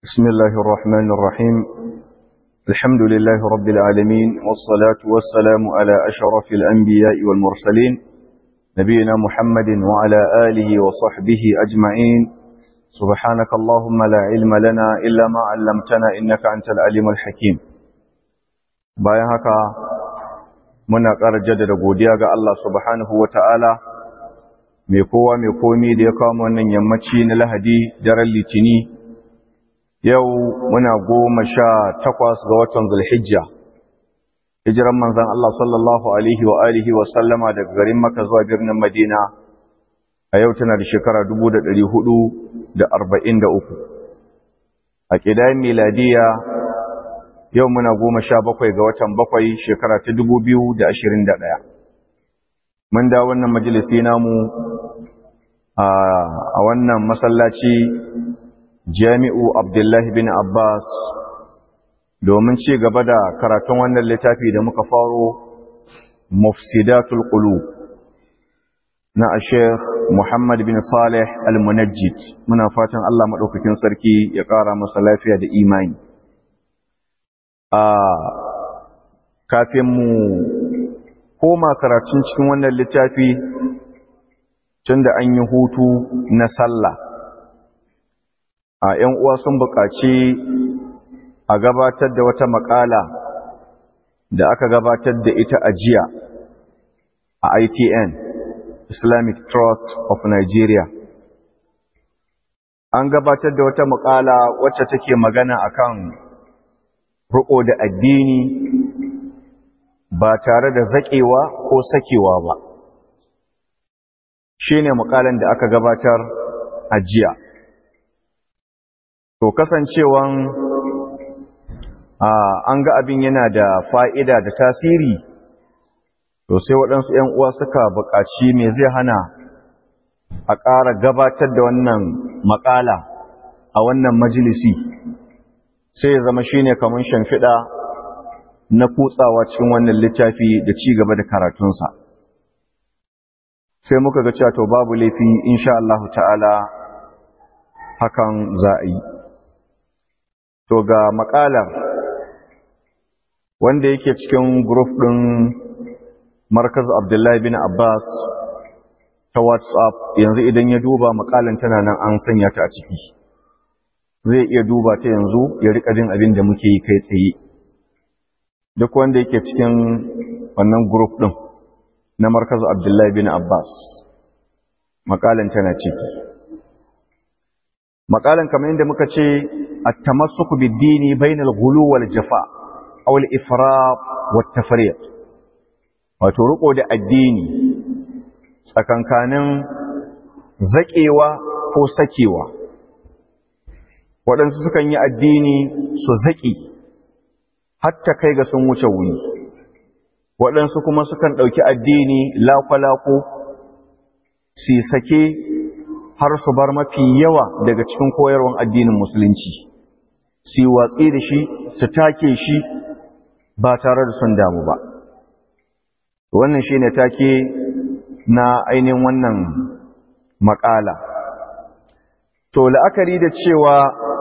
بسم الله الرحمن الرحيم الحمد لله رب العالمين والصلاة والسلام على أشرف الأنبياء والمرسلين نبينا محمد وعلى آله وصحبه أجمعين سبحانك اللهم لا علم لنا إلا ما علمتنا إنك أنت العليم الحكيم bayan haka muna ƙara jaddada godiya ga Allah subhanahu wa ta'ala mai kowa mai komi da ya kawo wannan yammaci na lahadi daren litini yau muna goma sha takwas ga watan zulhijja hijiran manzan Allah sallallahu alaihi wa alihi wa sallama daga garin maka zuwa birnin madina a yau tana da shekara uku. a ƙidayen miladiya yau muna goma sha bakwai ga watan bakwai shekara ta ɗaya. mun da wannan majalisi namu a wannan masallaci jami'u abdullahi bin abbas domin ci gaba da karatun wannan littafi da muka faro mufsidatul qulub na a sheikh muhammad bin salih al-munajjid muna fatan allah maɗaukakin sarki ya ƙara masa lafiya da imani a kafin mu koma karatun cikin wannan littafi tun da an yi hutu na sallah a ‘yan uwa sun buƙaci a gabatar da wata makala da aka gabatar da ita a jiya a ITN Islamic Trust of Nigeria an gabatar da wata makala wacce take magana akan riƙo da addini ba tare da zaƙewa ko sakewa ba shi ne mukalan da aka gabatar a jiya to kasancewan an ga abin yana da fa'ida da tasiri to sai waɗansu ‘yan uwa suka buƙaci me zai hana a ƙara gabatar da wannan makala a wannan majalisi sai ya zama shi ne kamar shamfiɗa na kutsawa cikin wannan littafi da ci gaba da karatunsa sai muka ga cewa to babu laifi insha Allah ta'ala hakan za a yi to ga makalar wanda yake cikin group ɗin markaz abdullahi bin abbas ta whatsapp yanzu idan ya duba makalan tana nan an sanya ta a ciki zai iya duba ta yanzu ya rika jin abin da muke yi kai tsaye duk wanda yake cikin wannan group ɗin na markaz abdullahi bin abbas makalan tana ciki makalan kamar yadda muka ce at-tamassuku bid-dini bainal ghulu wal jafa aw al-ifrat wat tafriq wato riko da addini tsakankanin zakewa ko sakewa waɗansu sukan yi addini su zaki hatta kai ga sun wuce wuni waɗansu kuma sukan ɗauki addini lakwalako su sake har su bar mafi yawa daga cikin koyarwan addinin musulunci su watsi da shi su take shi ba tare da sun damu ba wannan shi ne take na ainihin wannan makala to la'akari da cewa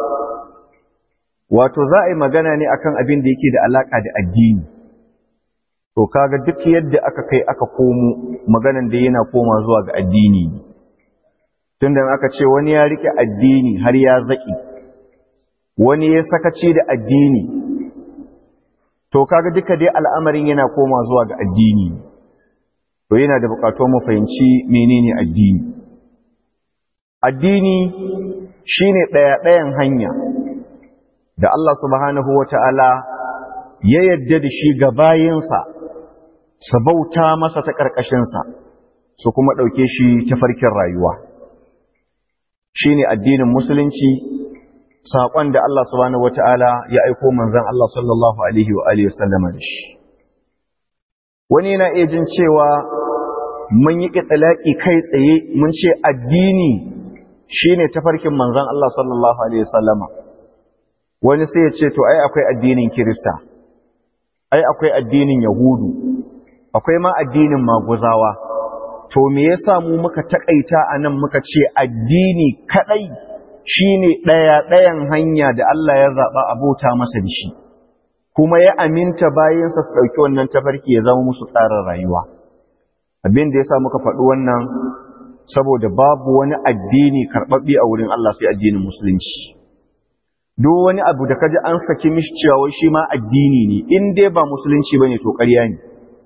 wato za a yi magana ne akan abin da yake da alaka da addini to kaga duk yadda aka kai aka komo maganan da yana koma zuwa ga addini ne tunda aka ce wani ya rike addini har ya zaki wani ya sakaci da addini to kaga duka dai al'amarin yana koma zuwa ga addini to yana da bukatuwar mu fahimci menene addini addini shine daya dayan hanya da Allah subhanahu wata'ala ya yadda da shi ga bayinsa su bauta masa ta ƙarƙashinsa su kuma ɗauke shi ta farkin rayuwa shi ne addinin musulunci saƙon da Allah subhanahu wata'ala ya aiko manzan Allah sallallahu Alaihi wa Alaihi wasallama da shi. Wani yana iya jin cewa mun yi ƙiɗalaƙi kai tsaye mun ce addini shi ne tafarkin manzan Allah sallallahu Alaihi wasallama. Wani sai ya ce, To, ai, akwai addinin Kirista, ai, akwai addinin Yahudu, akwai ma addinin Maguzawa. To, me yasa mu muka taƙaita a nan muka ce addini kaɗai shine ɗaya ɗayan hanya da Allah ya zaɓa abota masa da shi kuma ya aminta bayansa su ɗauki wannan tafarki ya zama musu tsarin rayuwa abin da ya sa muka faɗi wannan saboda babu wani addini karɓaɓɓe a wurin Allah sai addinin musulunci duk wani abu da kaji an saki mishi cewa shi ma addini ne in dai ba musulunci bane to ƙarya ne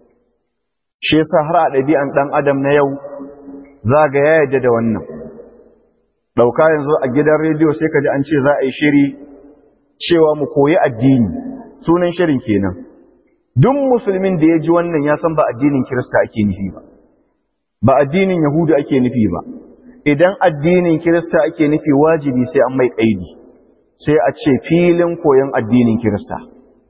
shi yasa har a ɗabi'an ɗan adam na yau za ga ya yarda da wannan ɗauka yanzu a gidan rediyo sai ka ji an ce za a yi shiri cewa mu koyi addini sunan shirin kenan duk musulmin da ya ji wannan ya san ba addinin kirista ake nufi ba ba addinin yahudu ake nufi ba idan addinin kirista ake nufi wajibi sai an mai ƙaidi sai a ce filin koyon addinin kirista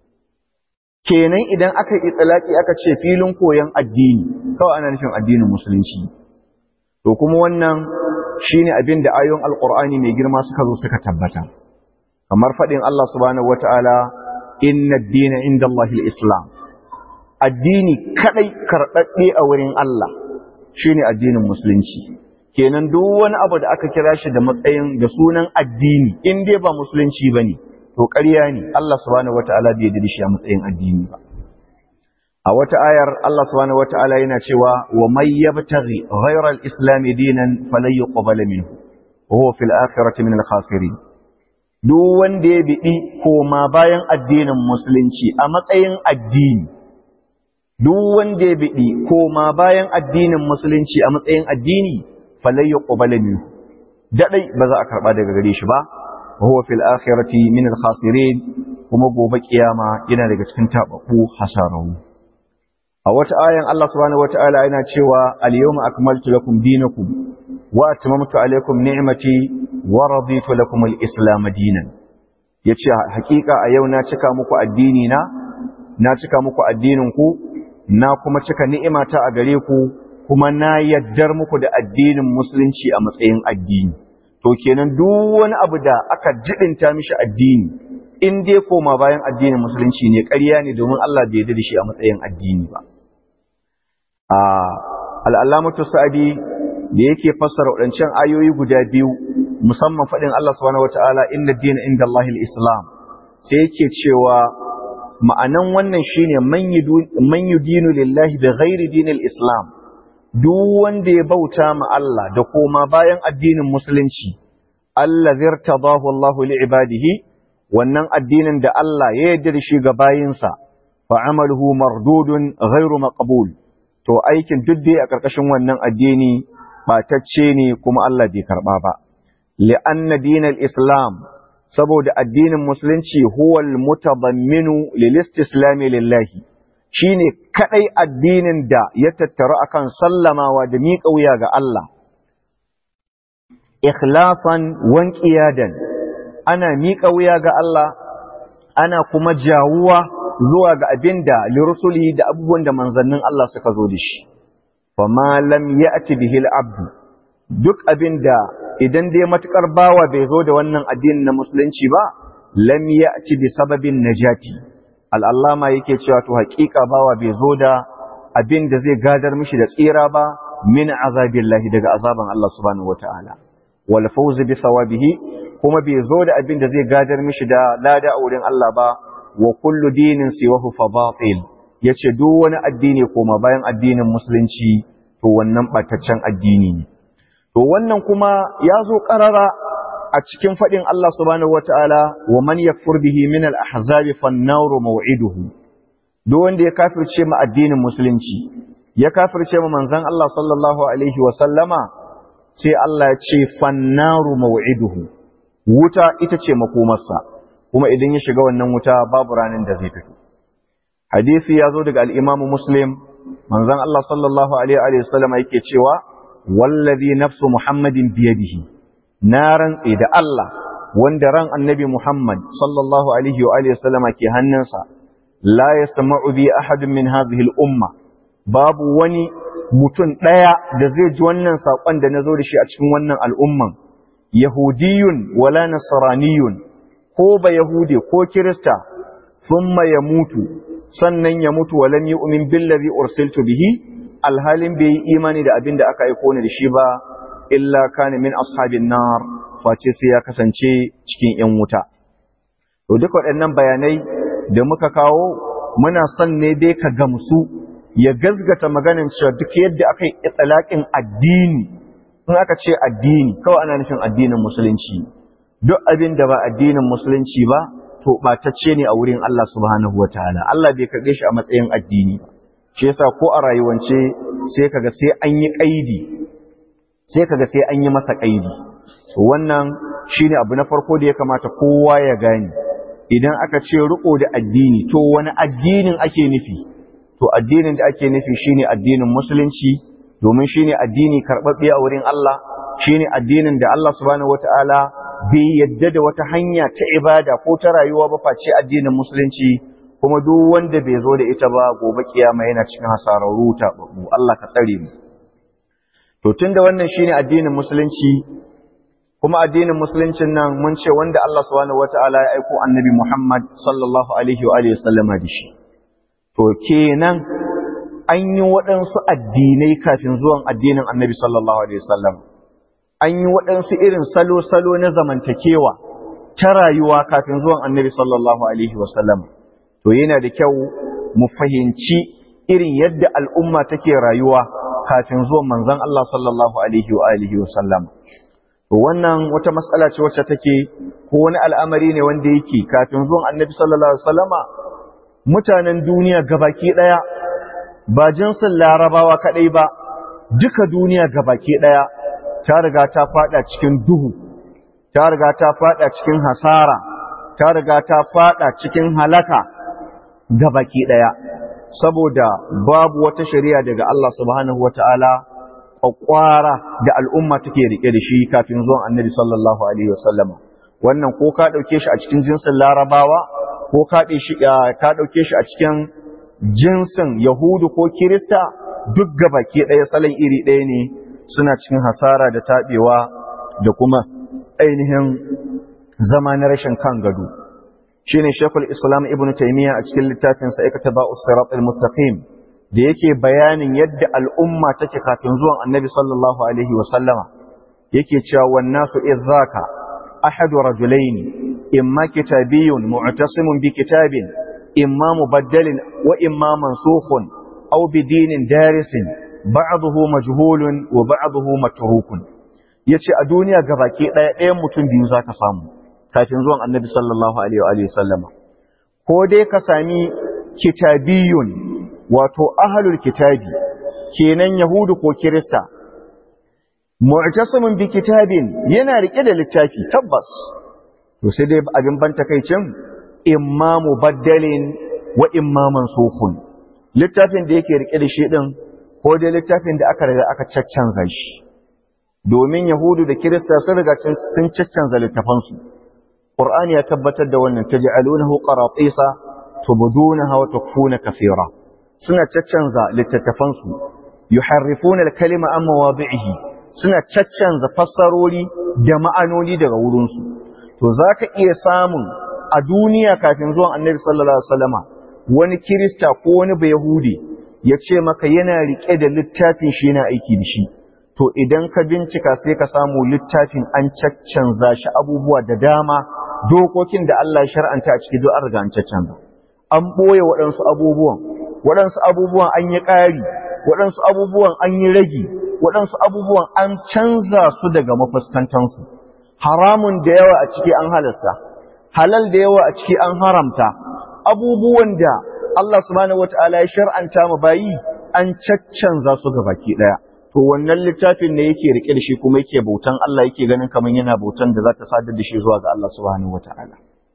kenan idan aka yi tsalaki aka ce filin koyon addini kawai ana nufin addinin musulunci to kuma wannan shine abin da ayoyin alqur'ani mai girma suka zo suka tabbata kamar fadin Allah subhanahu wataala inna ad-dina indallahi al-islam addini kadai karbabbe a wurin Allah shine addinin musulunci kenan duk wani abu da aka kira shi da matsayin da sunan addini in dai ba musulunci bane to ƙarya ne Allah subhanahu wataala bai yarda shi a matsayin addini ba a wata ayar Allah subhanahu wataala yana cewa wa may yabtaghi ghayra al-islam dinan falan yuqbala minhu wa huwa fil akhirati min al-khasirin duk wanda ya bidi koma bayan addinin musulunci a matsayin addini duk wanda ya bidi koma bayan addinin musulunci a matsayin addini falan yuqbala minhu dadai ba za a karba daga gare shi ba wa huwa fil akhirati min al-khasirin kuma gobe kiyama yana daga cikin tababbu hasarawu a wata ayan Allah subhanahu wataala yana cewa al-yawma akmaltu lakum dinakum wa atmamtu alaykum ni'mati wa raditu lakum al-islam dinan yace hakika a yau na cika muku addini na na cika muku addinin ku na kuma cika ni'imata a gare ku kuma na yaddar muku da addinin musulunci a matsayin addini to kenan duk wani abu da aka jibinta mishi addini in dai koma bayan addinin musulunci ne ƙarya ne domin Allah bai yarda da shi a matsayin addini ba al'allamatu sa'adi da yake fassara waɗancan ayoyi guda biyu musamman faɗin Allah subhanahu wata'ala inna dina inda Allahil Islam sai yake cewa ma'anan wannan shine man yudinu lillahi da ghairi dinil Islam duk wanda ya bauta ma Allah da koma bayan addinin musulunci Allah zirtadahu Allahu li ibadihi wannan addinin da Allah ya yarda da shi ga bayinsa fa amaluhu mardudun ghairu maqbul to aikin duk dai a ƙarƙashin wannan addini ɓatacce ne kuma Allah bai karɓa ba. Li'anna dinal Islam saboda addinin musulunci huwal mutabamminu lil istislami lillahi shine kadai addinin da ya tattaru akan sallamawa da miƙa wuya ga Allah. Ikhlasan wan qiyadan ana miƙa wuya ga Allah ana kuma jawuwa zuwa ga abin da lirusuli da abubuwan da manzannin Allah suka zo da shi. Fama lam ya'ti bihil abdu duk abin da idan dai matukar bawa bai zo da wannan addinin na musulunci ba, lam ya'ti bi sababin najati. Al'allama yake cewa to haƙiƙa bawa bai zo da abin da zai gadar mishi da tsira ba min azabillahi daga azaban Allah subhanahu wata'ala. Wal fawzi bi sawabihi kuma bai zo da abin da zai gadar mishi da lada a wurin Allah ba wa kullu dinin siwahu fa batil yace duk wani addini koma bayan addinin musulunci to wannan bataccen addini ne to wannan kuma ya zo karara a cikin fadin Allah subhanahu wataala wa man yakfur bihi min al-ahzab fan-nar maw'iduhu duk wanda ya kafirce ma addinin musulunci ya kafirce ma manzon Allah sallallahu alaihi wa sallama sai Allah ya ce fan-nar maw'iduhu wuta ita ce makomarsa kuma idan ya shiga wannan wuta babu ranar da zai fito hadisi ya zo daga al-imamu muslim manzon Allah sallallahu alaihi wa sallam yake cewa wallazi nafsu muhammadin biyadihi na rantse da Allah wanda ran annabi muhammad sallallahu alaihi wa alihi sallam ke hannunsa la yasma'u bi ahadin min hadhihi al-umma babu wani mutum daya da zai ji wannan sakon da nazo da shi a cikin wannan al'umman yahudiyun wala nasraniyun ko ba Yahudi ko Kirista thumma ya mutu sannan ya mutu walam yu'min billazi ursiltu bihi alhalin bai yi imani da abin da aka aiko ni da shi ba illa kana min ashabin nar face sai ya kasance cikin ‘yan wuta. To duk waɗannan bayanai da muka kawo muna son ne dai ka gamsu ya gazgata maganin cewa duk yadda aka yi itsalaƙin addini in aka ce addini kawai ana nufin addinin musulunci duk abin da ba addinin musulunci ba to ɓatacce ne a wurin Allah subhanahu wataala Allah bai karɓe shi a matsayin addini ba shi yasa ko a rayuwance sai kaga sai an yi ƙaidi sai kaga sai an yi masa ƙaidi so wannan shine abu na farko da ya kamata kowa ya gane idan aka ce riko da addini to wani addinin ake nufi to addinin da ake nufi shine addinin musulunci domin shine addini karɓaɓɓe a wurin Allah shine addinin da Allah subhanahu wataala bai yadda da wata hanya ta ibada ko ta rayuwa ba face addinin musulunci kuma duk wanda bai zo da ita ba gobe kiyama yana cikin hasararru ta babu Allah ka tsare mu to tunda wannan shine addinin musulunci kuma addinin musuluncin nan mun ce wanda Allah subhanahu wataala ya aiko annabi Muhammad sallallahu alaihi wa alihi wasallama da shi to kenan an yi waɗansu addinai kafin zuwan addinin annabi sallallahu alaihi wasallam an yi waɗansu irin salo-salo na zamantakewa ta rayuwa kafin zuwan annabi sallallahu alaihi wasallam to yana da kyau mu fahimci irin yadda al'umma take rayuwa kafin zuwan manzon Allah sallallahu alaihi wa alihi wasallam to wannan wata matsala ce wacce take ko wani al'amari ne wanda yake kafin zuwan annabi sallallahu alaihi wasallama mutanen duniya gabaki daya ba jinsin larabawa kadai ba duka duniya gabaki daya ta riga ta fada cikin duhu ta riga ta fada cikin hasara ta riga ta fada cikin halaka gabaki daya saboda babu wata shari'a daga Allah subhanahu wataala kwakwara da al'umma take rike da shi kafin zuwan annabi sallallahu alaihi wasallama wannan ko ka dauke shi a cikin jinsin larabawa ko ka dauke shi a cikin jinsin yahudu ko kirista duk gabaki ɗaya salon iri ɗaya ne suna cikin hasara da taɓewa da kuma ainihin zama na rashin kan gado shine shekul islam ibn taimiyya a cikin littafinsa ikata ba usirat al-mustaqim da yake bayanin yadda al'umma take kafin zuwan annabi sallallahu alaihi wasallama yake cewa wannasu idzaka ahadu rajulaini imma kitabiyyun mu'tasimun bi kitabin imma mubaddalin wa imma mansukhun aw bidinin darisin ba'dahu majhulun wa ba'dahu matrukun yace a duniya gabaki daya ɗayan mutum biyu zaka samu kafin zuwan annabi sallallahu alaihi wa sallama ko dai ka sami kitabiyun wato ahlul kitabi kenan yahudu ko kirista mu'tasimun bi kitabin yana rike da littafi tabbas to sai dai abin ban takaicin imma mubaddalin wa imma mansukhun littafin da yake rike da shi din ko dai littafin da aka riga aka caccanza shi domin yahudu da kirista sun riga sun caccanza littafansu qur'ani ya tabbatar da wannan taj'alunahu qaratisa tubdunaha wa tukfuna kathira suna caccanza littattafansu yuharrifuna al-kalima an mawadi'ihi suna caccanza fassarori da ma'anoni daga wurinsu to zaka iya samun a duniya kafin zuwan annabi sallallahu alaihi wasallama wani kirista ko wani bayahudi ya ce maka yana rike da littafin shi yana aiki da shi to idan ka bincika sai ka samu littafin an caccanza shi abubuwa da dama dokokin da Allah ya shar'anta a cikin an riga an caccanza an boye waɗansu abubuwan waɗansu abubuwan an yi ƙari waɗansu abubuwan an yi ragi waɗansu abubuwan an canza su daga mafuskantansu haramun da yawa a ciki an halasta halal da yawa a ciki an haramta abubuwan da Allah subhanahu wataala ya shar'anta ma bayi an caccanza su ga baki daya to wannan littafin ne yake rike da shi kuma yake bautan Allah yake ganin kaman yana bautan da za ta sadar da shi zuwa ga Allah subhanahu wataala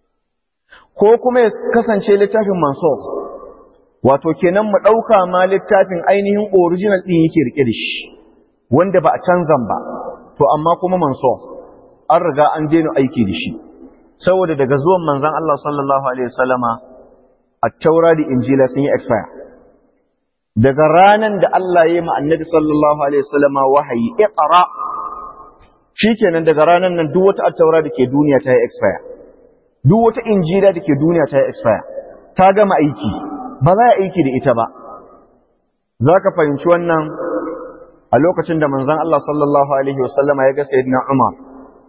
ko kuma ya kasance littafin mansukh wato kenan mu dauka ma littafin ainihin original din yake rike da shi wanda ba a canzan ba to amma kuma mansukh an riga an daina aiki da shi saboda daga zuwan manzon Allah sallallahu alaihi wasallama at-taura da injila sun yi expire daga ranan da Allah ya yi ma annabi sallallahu alaihi wasallama wahayi iqra shikenan daga ranan nan duk wata at-taura da ke duniya ta yi expire duk wata injila da ke duniya ta yi expire ta gama aiki ba za a aiki da ita ba zaka fahimci wannan a lokacin da manzon Allah sallallahu alaihi wasallama ya ga sayyidina Umar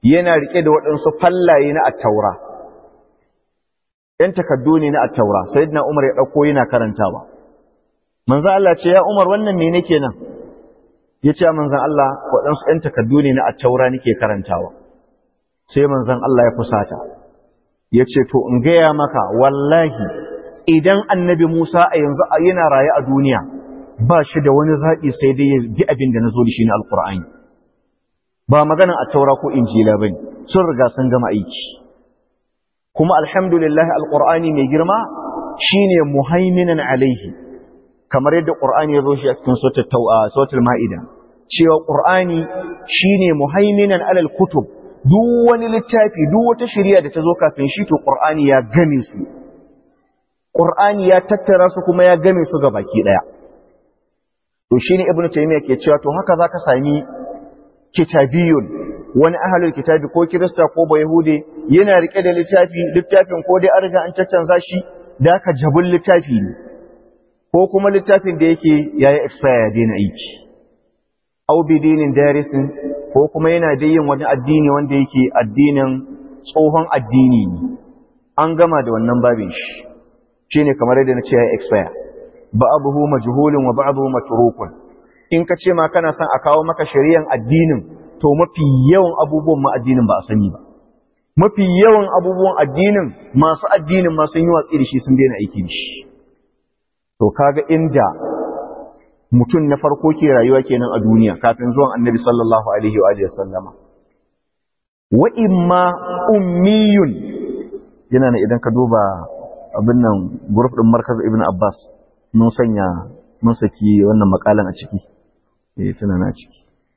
yana rike da waɗansu fallaye na attaura ‘yan takaddu ne na attaura sai na umar ya ɗauko yana karantawa manzo Allah ce ya umar wannan me nake nan ya ce manzan Allah waɗansu ‘yan takaddu ne na attaura nake karantawa sai manzan Allah ya fusata ya ce to in gaya maka wallahi idan annabi Musa a yanzu yana raye a duniya ba shi da wani zaɓi sai dai ya bi abin da na zo da shi na alƙur'ani ba maganan attaura ko injila ba ne sun riga sun gama aiki kuma alhamdulillah alƙur'ani mai girma shine muhaiminan alaihi kamar yadda ƙur'ani ya zo shi a cikin sautul ma'ida cewa ƙur'ani shine muhaiminan alal kutub duk wani littafi duk wata shari'a da ta zo kafin shi to ƙur'ani ya game su ƙur'ani ya tattara su kuma ya game su ga baki ɗaya to shine ibnu taymiya ke cewa to haka zaka sami kitabiyun wani ahlul kitabi ko kirista ko ba yahude yana rike da littafi littafin ko dai an riga an caccanza shi da aka jabul littafi ne ko kuma littafin da yake yayi expire ya daina aiki aw bidinin darisin ko kuma yana da yin wani addini wanda yake addinin tsohon addini ne an gama da wannan babin shi shine kamar yadda na ce yayi expire ba'abuhu majhulun wa ba'abuhu matrukun in ka ce ma kana son a kawo maka shari'an addinin to mafi yawan abubuwan ma addinin ba a sani ba mafi yawan abubuwan addinin masu addinin ma sun yi watsi da shi sun daina aiki da shi to kaga inda mutum na farko ke rayuwa kenan a duniya kafin zuwan annabi sallallahu alaihi wa alihi sallama wa imma ummiyun yana ne idan ka duba abin nan group din markaz ibn abbas mun sanya mun saki wannan makalan a ciki eh tana na ciki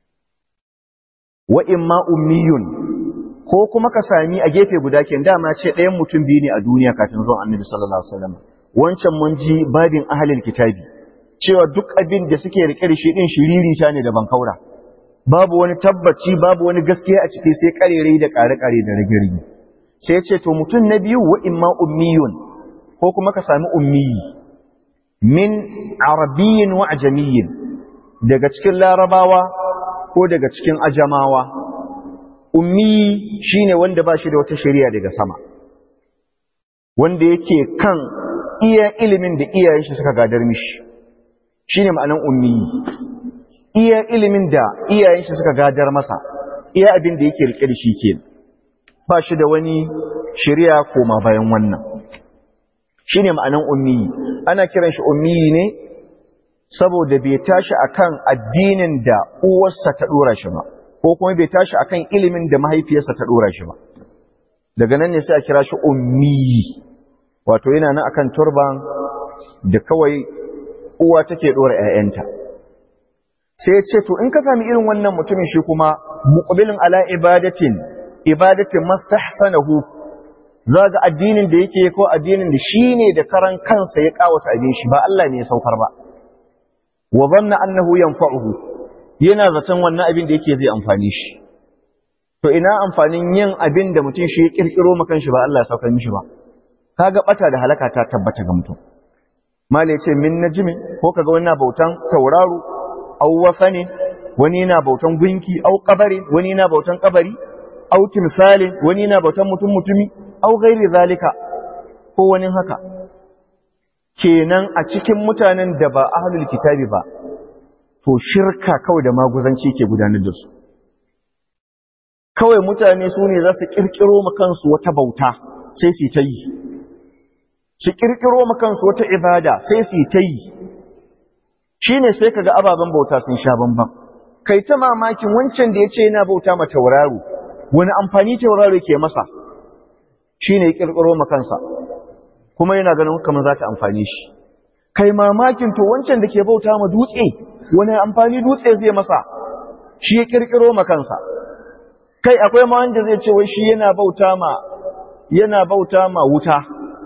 wa imma ummiyun ko kuma ka sami a gefe guda ken dama ce ɗayan mutum biyu ne a duniya kafin zuwan annabi sallallahu alaihi wasallam wancan mun ji babin ahlul kitabi cewa duk abin da suke rike da shi din shiriri ta ne da bankaura babu wani tabbaci babu wani gaskiya a ciki sai karerai da kare-kare da rage-rage sai ce to mutum na biyu wa imma ummiyun ko kuma ka sami ummiyi min arabiyyin wa ajamiyyin daga cikin larabawa ko daga cikin ajamawa ummi shine wanda ba shi da wata shari'a daga sama wanda yake kan iya ilimin da iyayen shi suka gadar mishi shine ma'anan ummi iya ilimin da iyayen shi suka gadar masa iya abin da yake rike da shi ke ba shi da wani shari'a koma bayan wannan shine ma'anan ummi ana kiran shi ummi ne saboda bai tashi akan addinin da uwarsa ta dora shi ba ko kuma bai tashi akan ilimin da mahaifiyarsa ta dora shi ba daga nan ne sai a kira shi ummi wato yana nan akan turban da kawai uwa take dora ƴaƴanta sai ya ce to in ka sami irin wannan mutumin shi kuma muqbilin ala ibadatin ibadatin mastahsanahu zaga addinin da yake ko addinin da shine da karan kansa ya kawata abin shi ba Allah ne ya saukar ba wa dhanna annahu yanfa'uhu yana zaton wannan abin da yake zai amfani shi to ina amfanin yin abin da mutum shi ya kirkiro makan shi ba Allah ya saukar mishi ba kaga bata da halaka ta tabbata ga mutum mala yace min najmi ko kaga wani na bautan tauraro aw wasani wani na bautan gunki aw qabari wani na bautan kabari aw timsalin wani na bautan mutum mutumi aw ghairi zalika ko wani haka kenan a cikin mutanen da ba ahlul kitabi ba to shirka kawai da maguzanci ke gudanar da su kawai mutane su ne za su kirkiro kansu wata bauta sai su ta yi su kirkiro kansu wata ibada sai su ta yi shi ne sai kaga ababen bauta sun sha bambam kai ta mamakin wancan da ya ce yana bauta ma tauraro wani amfani tauraro ke masa shi ne ya kirkiro kansa kuma yana ganin kamar za ta amfani shi kai mamakin to wancan da ke bauta ma dutse wani amfani dutse zai masa shi ya kirkiro makansa kai akwai ma wanda zai ce wai shi yana bauta ma yana bauta ma wuta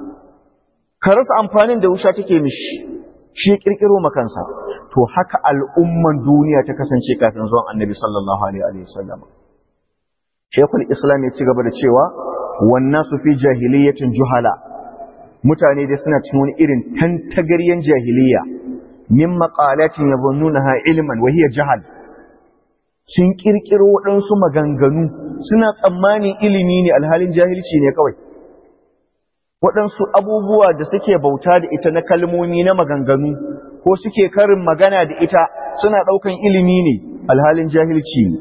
ka rasa amfanin da wuta take mishi shi ya kirkiro makansa to haka al'umman duniya ta kasance kafin zuwan annabi sallallahu alaihi wasallam shekul islam ya ci gaba da cewa wannan su fi jahiliyatin juhala mutane dai suna cikin wani irin tantagaryen jahiliya min maqalatin yadhunnunaha ilman wa hiya jahal sun kirkiro waɗansu maganganu suna tsammanin ilimi ne alhalin jahilci ne kawai waɗansu abubuwa da suke bauta da ita na kalmomi na maganganu ko suke karin magana da ita suna ɗaukan ilimi ne alhalin jahilci ne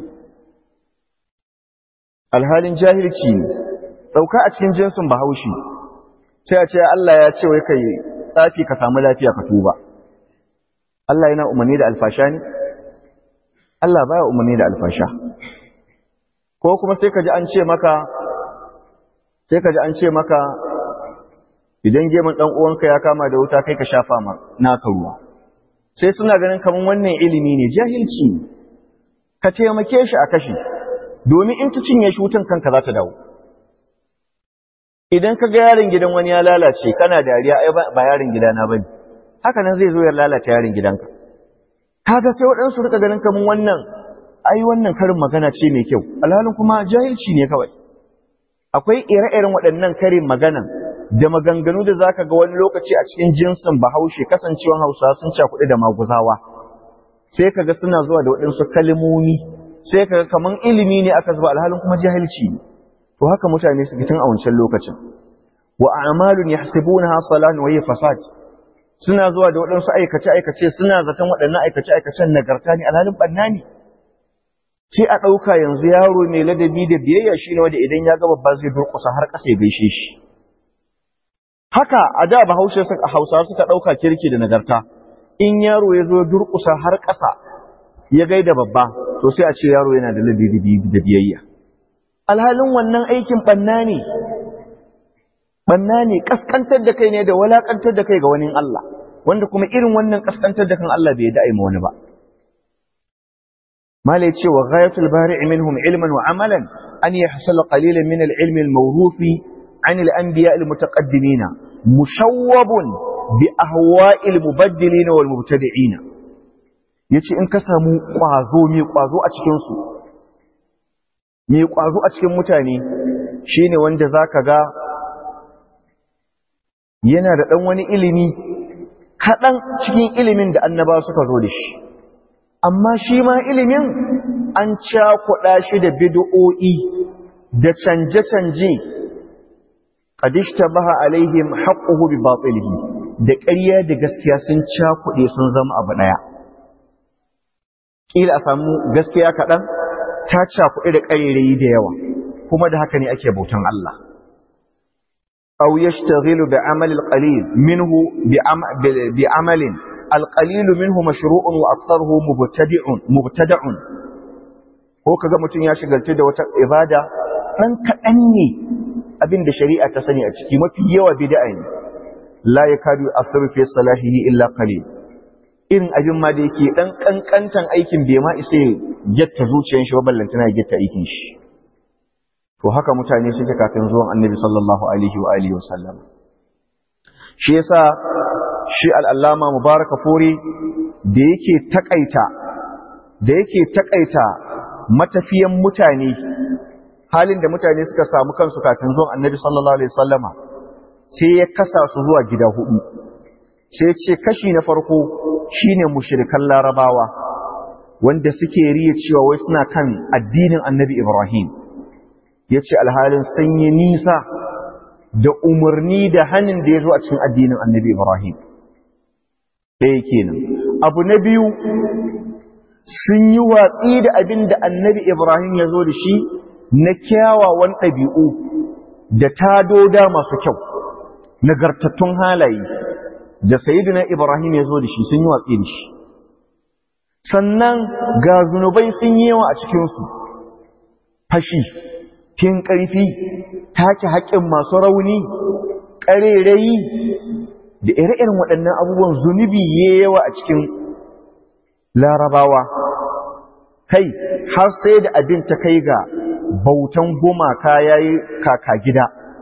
alhalin jahilci ne ɗauka a cikin jinsin bahaushe sai a ce Allah ya ce wai kai tsafi ka samu lafiya ka tuba Allah yana umarni da alfasha ne Allah baya umarni da alfasha ko kuma sai ka ji an ce maka sai ka ji an ce maka idan gemun dan uwanka ya kama da wuta kai ka shafa ma naka ruwa sai suna ganin kaman wannan ilimi ne jahilci ka taimake shi a kashi domin in ta cinye shi wutan kanka za ta dawo idan ka ga yaron gidan wani ya lalace kana dariya ai ba yaron gidana bane haka nan zai zo ya lalata yaron gidanka kaga sai waɗansu rika ganin kaman wannan ai wannan karin magana ce mai kyau alhalin kuma jahilci ne kawai akwai ire-iren waɗannan karin maganan da maganganu da zaka ga wani lokaci a cikin jinsin bahaushe kasancewan hausawa sun cakuɗe da maguzawa sai kaga suna zuwa da waɗansu kalmomi sai kaga kaman ilimi ne aka zuba alhalin kuma jahilci ne to haka mutane suke tun a wancan lokacin wa a'malun yahsibunaha salan wa hiya fasad suna zuwa da waɗansu aikace aikace suna zaton waɗannan aikace aikacen nagarta ne alhalin banna ne sai a ɗauka yanzu yaro mai ladabi da biyayya shine wanda idan ya ga babba zai durƙusa har ƙasa ya gaishe shi haka a da bahaushe hausa suka ɗauka kirki da nagarta in yaro ya zo durƙusa har ƙasa ya gaida babba to sai a ce yaro yana da ladabi da biyayya alhalin wannan aikin ɓanna ne ɓanna ne ƙasƙantar da kai ne da walaƙantar da kai ga wani Allah wanda kuma irin wannan ƙasƙantar da kan Allah bai da'i ma wani ba malai ce wa ghayatul bari'i minhum ilman wa amalan an yahsala qalilan min al-ilmi al-mawruthi an al-anbiya al-mutaqaddimin mushawwabun bi ahwa'i al-mubaddilin wal mubtadi'in yace in ka samu kwazo mai kwazo a cikin su mai ƙwazo a cikin mutane shi ne wanda za ka ga yana da ɗan wani ilimi kaɗan cikin ilimin da annaba suka zo da shi amma shi ma ilimin an cakuɗa shi da bid'o'i da canje-canje ƙadishta baha alaihim haƙƙuhu bi batsilihi da ƙarya da gaskiya sun cakuɗe sun zama abu ɗaya ƙila a samu gaskiya kaɗan ta cakuɗi da ƙarerayi da yawa kuma da haka ne ake bautan Allah aw yashtaghilu bi amali al-qalil minhu bi amalin al-qalil minhu mashru'un wa aktharuhu mubtadi'un mubtada'un ko kaga mutun ya shigaltu da wata ibada dan kadan ne abinda shari'a ta sani a ciki mafi yawa bid'a ne la yakadu asru fi salahihi illa qalil irin abin ma da yake dan kankantan aikin bai ma isa getta zuciyar shi ba ballantana ya getta aikin shi to haka mutane suke kafin zuwan annabi sallallahu alaihi wa alihi wasallam shi yasa shi al'allama mubaraka furi da yake takaita da yake takaita matafiyan mutane halin da mutane suka samu kansu kafin zuwan annabi sallallahu alaihi wasallama sai ya kasa su zuwa gida hudu sai ce kashi na farko shine mushrikan larabawa wanda suke riya cewa wai suna kan addinin annabi ibrahim ya ce alhalin sun yi nisa da umarni da hannun da ya zo a cikin addinin annabi ibrahim ɗaya kenan abu na biyu sun yi watsi da abin da annabi ibrahim ya zo da shi na kyawawan ɗabi'u da tadoda masu kyau nagartattun halaye da sayidina Ibrahim ya zo da shi sun yi watsi da shi sannan ga zunubai sun yi yawa a cikinsu fashi fin ƙarfi take haƙƙin masu rauni ƙarerayi da ire-iren waɗannan abubuwan zunubi ya yawa a cikin larabawa kai har sai da abin ta kai ga bautan gumaka ya yi kaka gida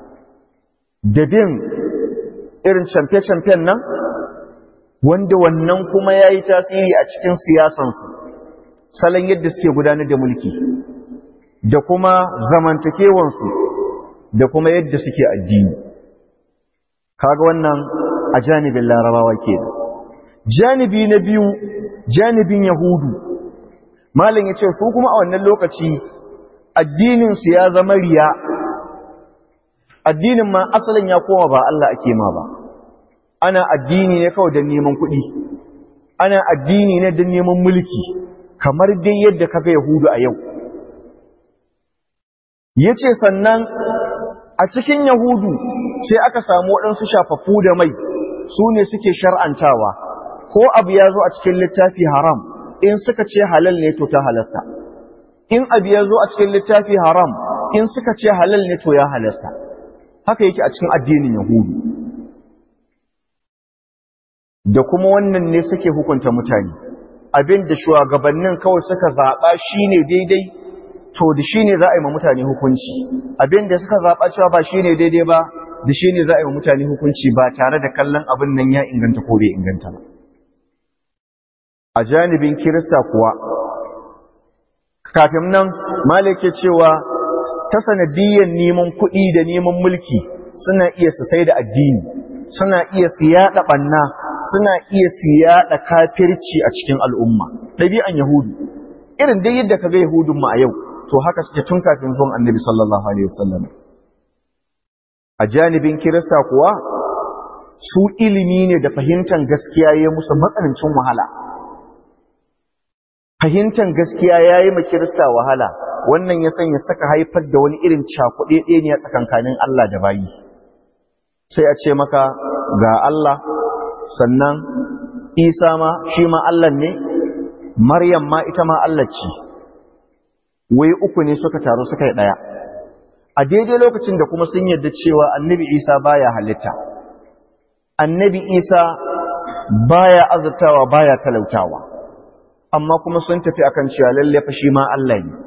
da bin irin camfe-camfen nan wanda wannan kuma ya yi tasiri a cikin siyasansu salon yadda suke gudanar da mulki da kuma zamantakewansu da kuma yadda suke addini kaga wannan a janibin larabawa ke janibi na biyu janibin yahudu malin ya ce su kuma a wannan lokaci addininsu ya zama riya addinin ma asalin ya koma ba Allah ake ma ba ana addini ne kawai don neman kuɗi ana addini ne don neman mulki kamar dai yadda kaga yahudu a yau ya ce sannan a cikin yahudu sai aka samu waɗansu shafaffu da mai su ne suke shar'antawa ko abu ya zo a cikin littafi haram in suka ce halal ne to ta halasta in abu ya zo a cikin littafi haram in suka ce halal ne to ya halasta haka yake a cikin addinin yahudu da kuma wannan ne suke hukunta mutane abin da shugabannin kawai suka zaɓa shine daidai to da shine za a yi ma mutane hukunci abin da suka zaɓa cewa ba shine daidai ba da shine za a yi ma mutane hukunci ba tare da kallon abin nan ya inganta ko bai inganta ba a janibin kirista kuwa kafin nan malike cewa ta sanadiyyar neman kuɗi da neman mulki suna iya su sai da addini suna iya su yaɗa ɓanna suna iya su yaɗa kafirci a cikin al'umma ɗabi'an yahudu irin dai yadda ka ga yahudun mu a yau to haka suke tun kafin zuwan annabi sallallahu alaihi wasallam a janibin kirista kuwa su ilimi ne da fahimtar gaskiya ya musu matsanancin wahala fahimtar gaskiya ya yi ma kirista wahala wannan ya sanya saka haifar da wani irin cakuɗe ɗaya ne a tsakankanin Allah da bayi sai a ce maka ga Allah sannan Isa ma shi ma Allah ne Maryam ma ita ma Allah ce wai uku ne suka taru suka yi ɗaya a daidai lokacin da kuma sun yarda cewa annabi Isa baya halitta annabi Isa baya azurtawa baya talautawa amma kuma sun tafi akan cewa lalle fa shi ma Allah ne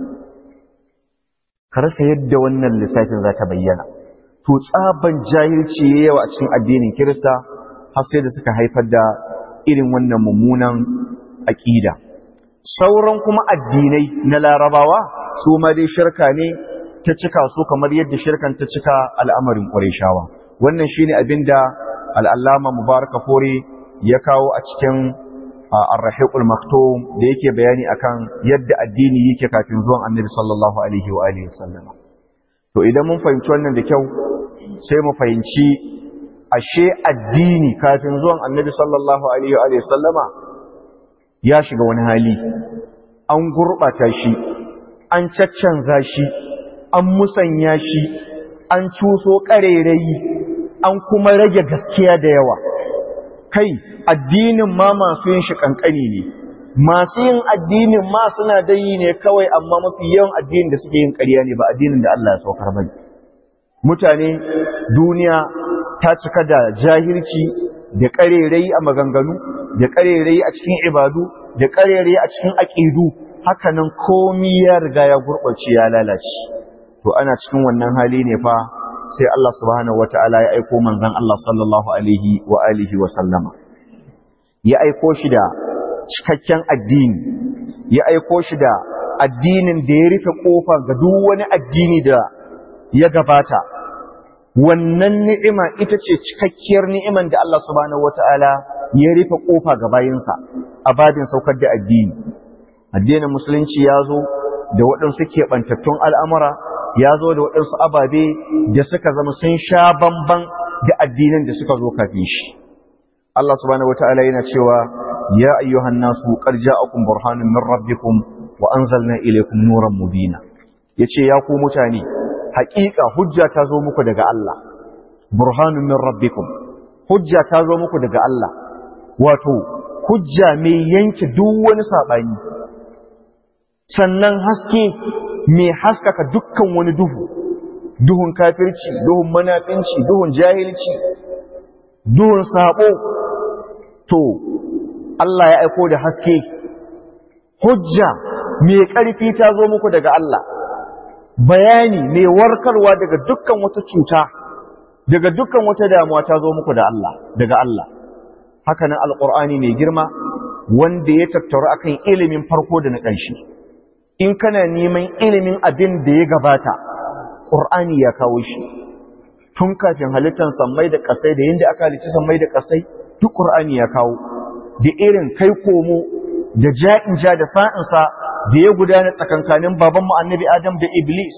ka rasa yadda wannan lissafin za ta bayyana to tsaban jahilci ya yawa a cikin addinin Kirista har sai da suka haifar da irin wannan mummunan aƙida sauran kuma addinai na larabawa su ma dai shirka ne ta cika su kamar yadda shirkan ta cika al'amarin ƙwarishawa wannan shine abin da al'allama mubaraka fore ya kawo a cikin ar-rahiqul maktum da yake bayani akan yadda addini yake kafin zuwan annabi sallallahu alaihi wa alihi wasallam to idan mun fahimci wannan da kyau sai mu fahimci ashe addini kafin zuwan annabi sallallahu alaihi wa alihi wasallama ya shiga wani hali an gurbata shi an caccanza shi an musanya shi an cuso ƙarerayi an kuma rage gaskiya da yawa kai addinin ma masu yin shi kankani ne masu yin addinin ma suna da yi ne kawai amma mafi yawan addinin da suke yin ƙarya ne ba addinin da Allah ya saukar bane mutane duniya ta cika da jahilci da ƙarerai a maganganu da ƙarerai a cikin ibadu da ƙarerai a cikin aƙidu hakanan komi ya riga ya gurɓace ya lalace to ana cikin wannan hali ne fa sai Allah subhanahu wataala ya aiko manzon Allah sallallahu alaihi wa alihi wa sallama ya aiko shi da cikakken addini ya aiko shi da addinin da ya rufe kofa ga duk wani addini da ya gabata wannan ni'ima ita ce cikakkiyar ni'iman da Allah subhanahu wataala ya rufe kofa ga bayinsa a babin saukar da addini addinin musulunci ya zo da waɗansu keɓantattun al'amura ya zo da waɗansu ababe da suka zama sun sha bamban da addinin da suka zo kafin shi Allah subhanahu wataala yana cewa ya ayyuhan nasu qad ja'akum burhanun min rabbikum wa anzalna ilaykum nuran mubina yace ya ku mutane haƙiƙa hujja ta zo muku daga Allah burhanun min rabbikum hujja ta zo muku daga Allah wato hujja mai yanke duk wani sabani sannan haske mai haskaka dukkan wani duhu duhun kafirci duhun manafinci duhun jahilci duhun sabo to Allah ya aiko da haske hujja mai ƙarfi ta zo muku daga Allah bayani mai warkarwa daga dukkan wata cuta daga dukkan wata damuwa ta zo muku da Allah daga Allah haka nan alqur'ani mai girma wanda ya tattaru akan ilimin farko da na ƙarshe in kana neman ilimin abin da ya gabata qur'ani ya kawo shi tun kafin halittar sammai da ƙasai da yadda aka halicci sammai da ƙasai duk qur'ani ya kawo da irin kai komo da ja'in ja da sa'insa da ya gudana tsakankanin babanmu annabi Adam da Iblis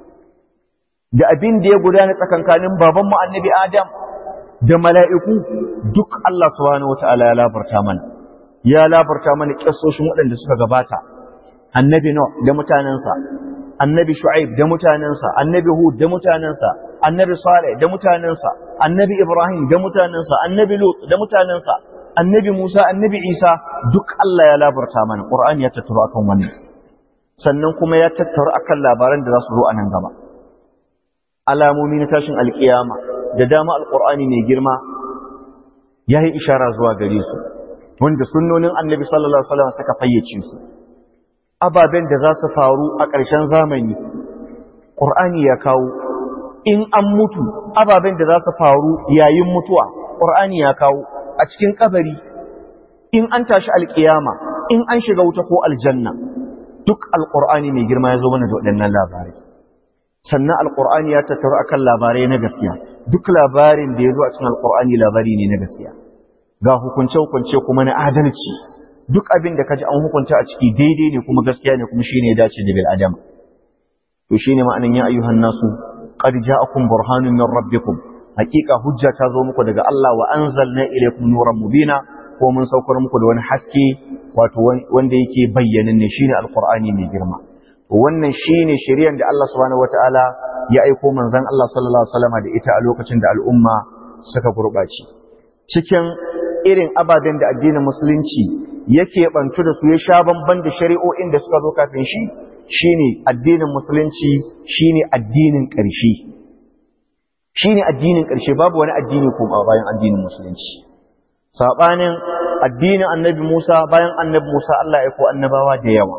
da abin da ya gudana tsakankanin babanmu annabi Adam da mala'iku duk Allah subhanahu wata'ala ya labarta mana ya labarta mana kissoshin waɗanda suka gabata annabi Nuh da mutanensa annabi Shu'aib da mutanensa annabi Hud da mutanensa annabi Saleh da mutanensa annabi Ibrahim da mutanensa annabi Lut da mutanensa annabi Musa annabi Isa duk Allah ya labarta mana Qur'ani ya tattaro akan wannan sannan kuma ya tattaro akan labaran da za su zo a nan gaba alamomi na tashin alkiyama da dama alqur'ani mai girma yayi ishara zuwa gare su wanda sunnonin annabi sallallahu alaihi wasallam suka fayyace su ababen da za su faru a ƙarshen zamani ƙur'ani ya kawo in an mutu ababen da za su faru yayin mutuwa ƙur'ani ya kawo a cikin kabari in an tashi alƙiyama in an shiga wuta ko aljanna duk alƙur'ani mai girma ya zo mana da waɗannan labarai sannan alƙur'ani ya tattaru akan labarai na gaskiya duk labarin da ya zo a cikin alƙur'ani labari ne na gaskiya ga hukunce-hukunce kuma na adalci duk abin da kaji an hukunta a ciki daidai ne kuma gaskiya ne kuma shine ya dace da bil adam to shine ma'anan ya ayyuhan nasu qad ja'akum burhanun min rabbikum haqiqa hujja ta zo muku daga Allah wa anzalna ilaykum nuran mubina ko mun saukar muku da wani haske wato wanda yake bayyanan ne shine alqur'ani mai girma to wannan shine shari'ar da Allah subhanahu wataala ya aiko manzon Allah sallallahu alaihi wasallam da ita a lokacin da al'umma suka gurbace cikin irin ababen da addinin musulunci yake bantu da su ya sha bamban da shari'o'in da suka zo kafin shi shine addinin musulunci shine addinin ƙarshe shine addinin ƙarshe babu wani addini kuma bayan addinin musulunci sabanin addinin annabi Musa bayan annabi Musa Allah ya aiko annabawa da yawa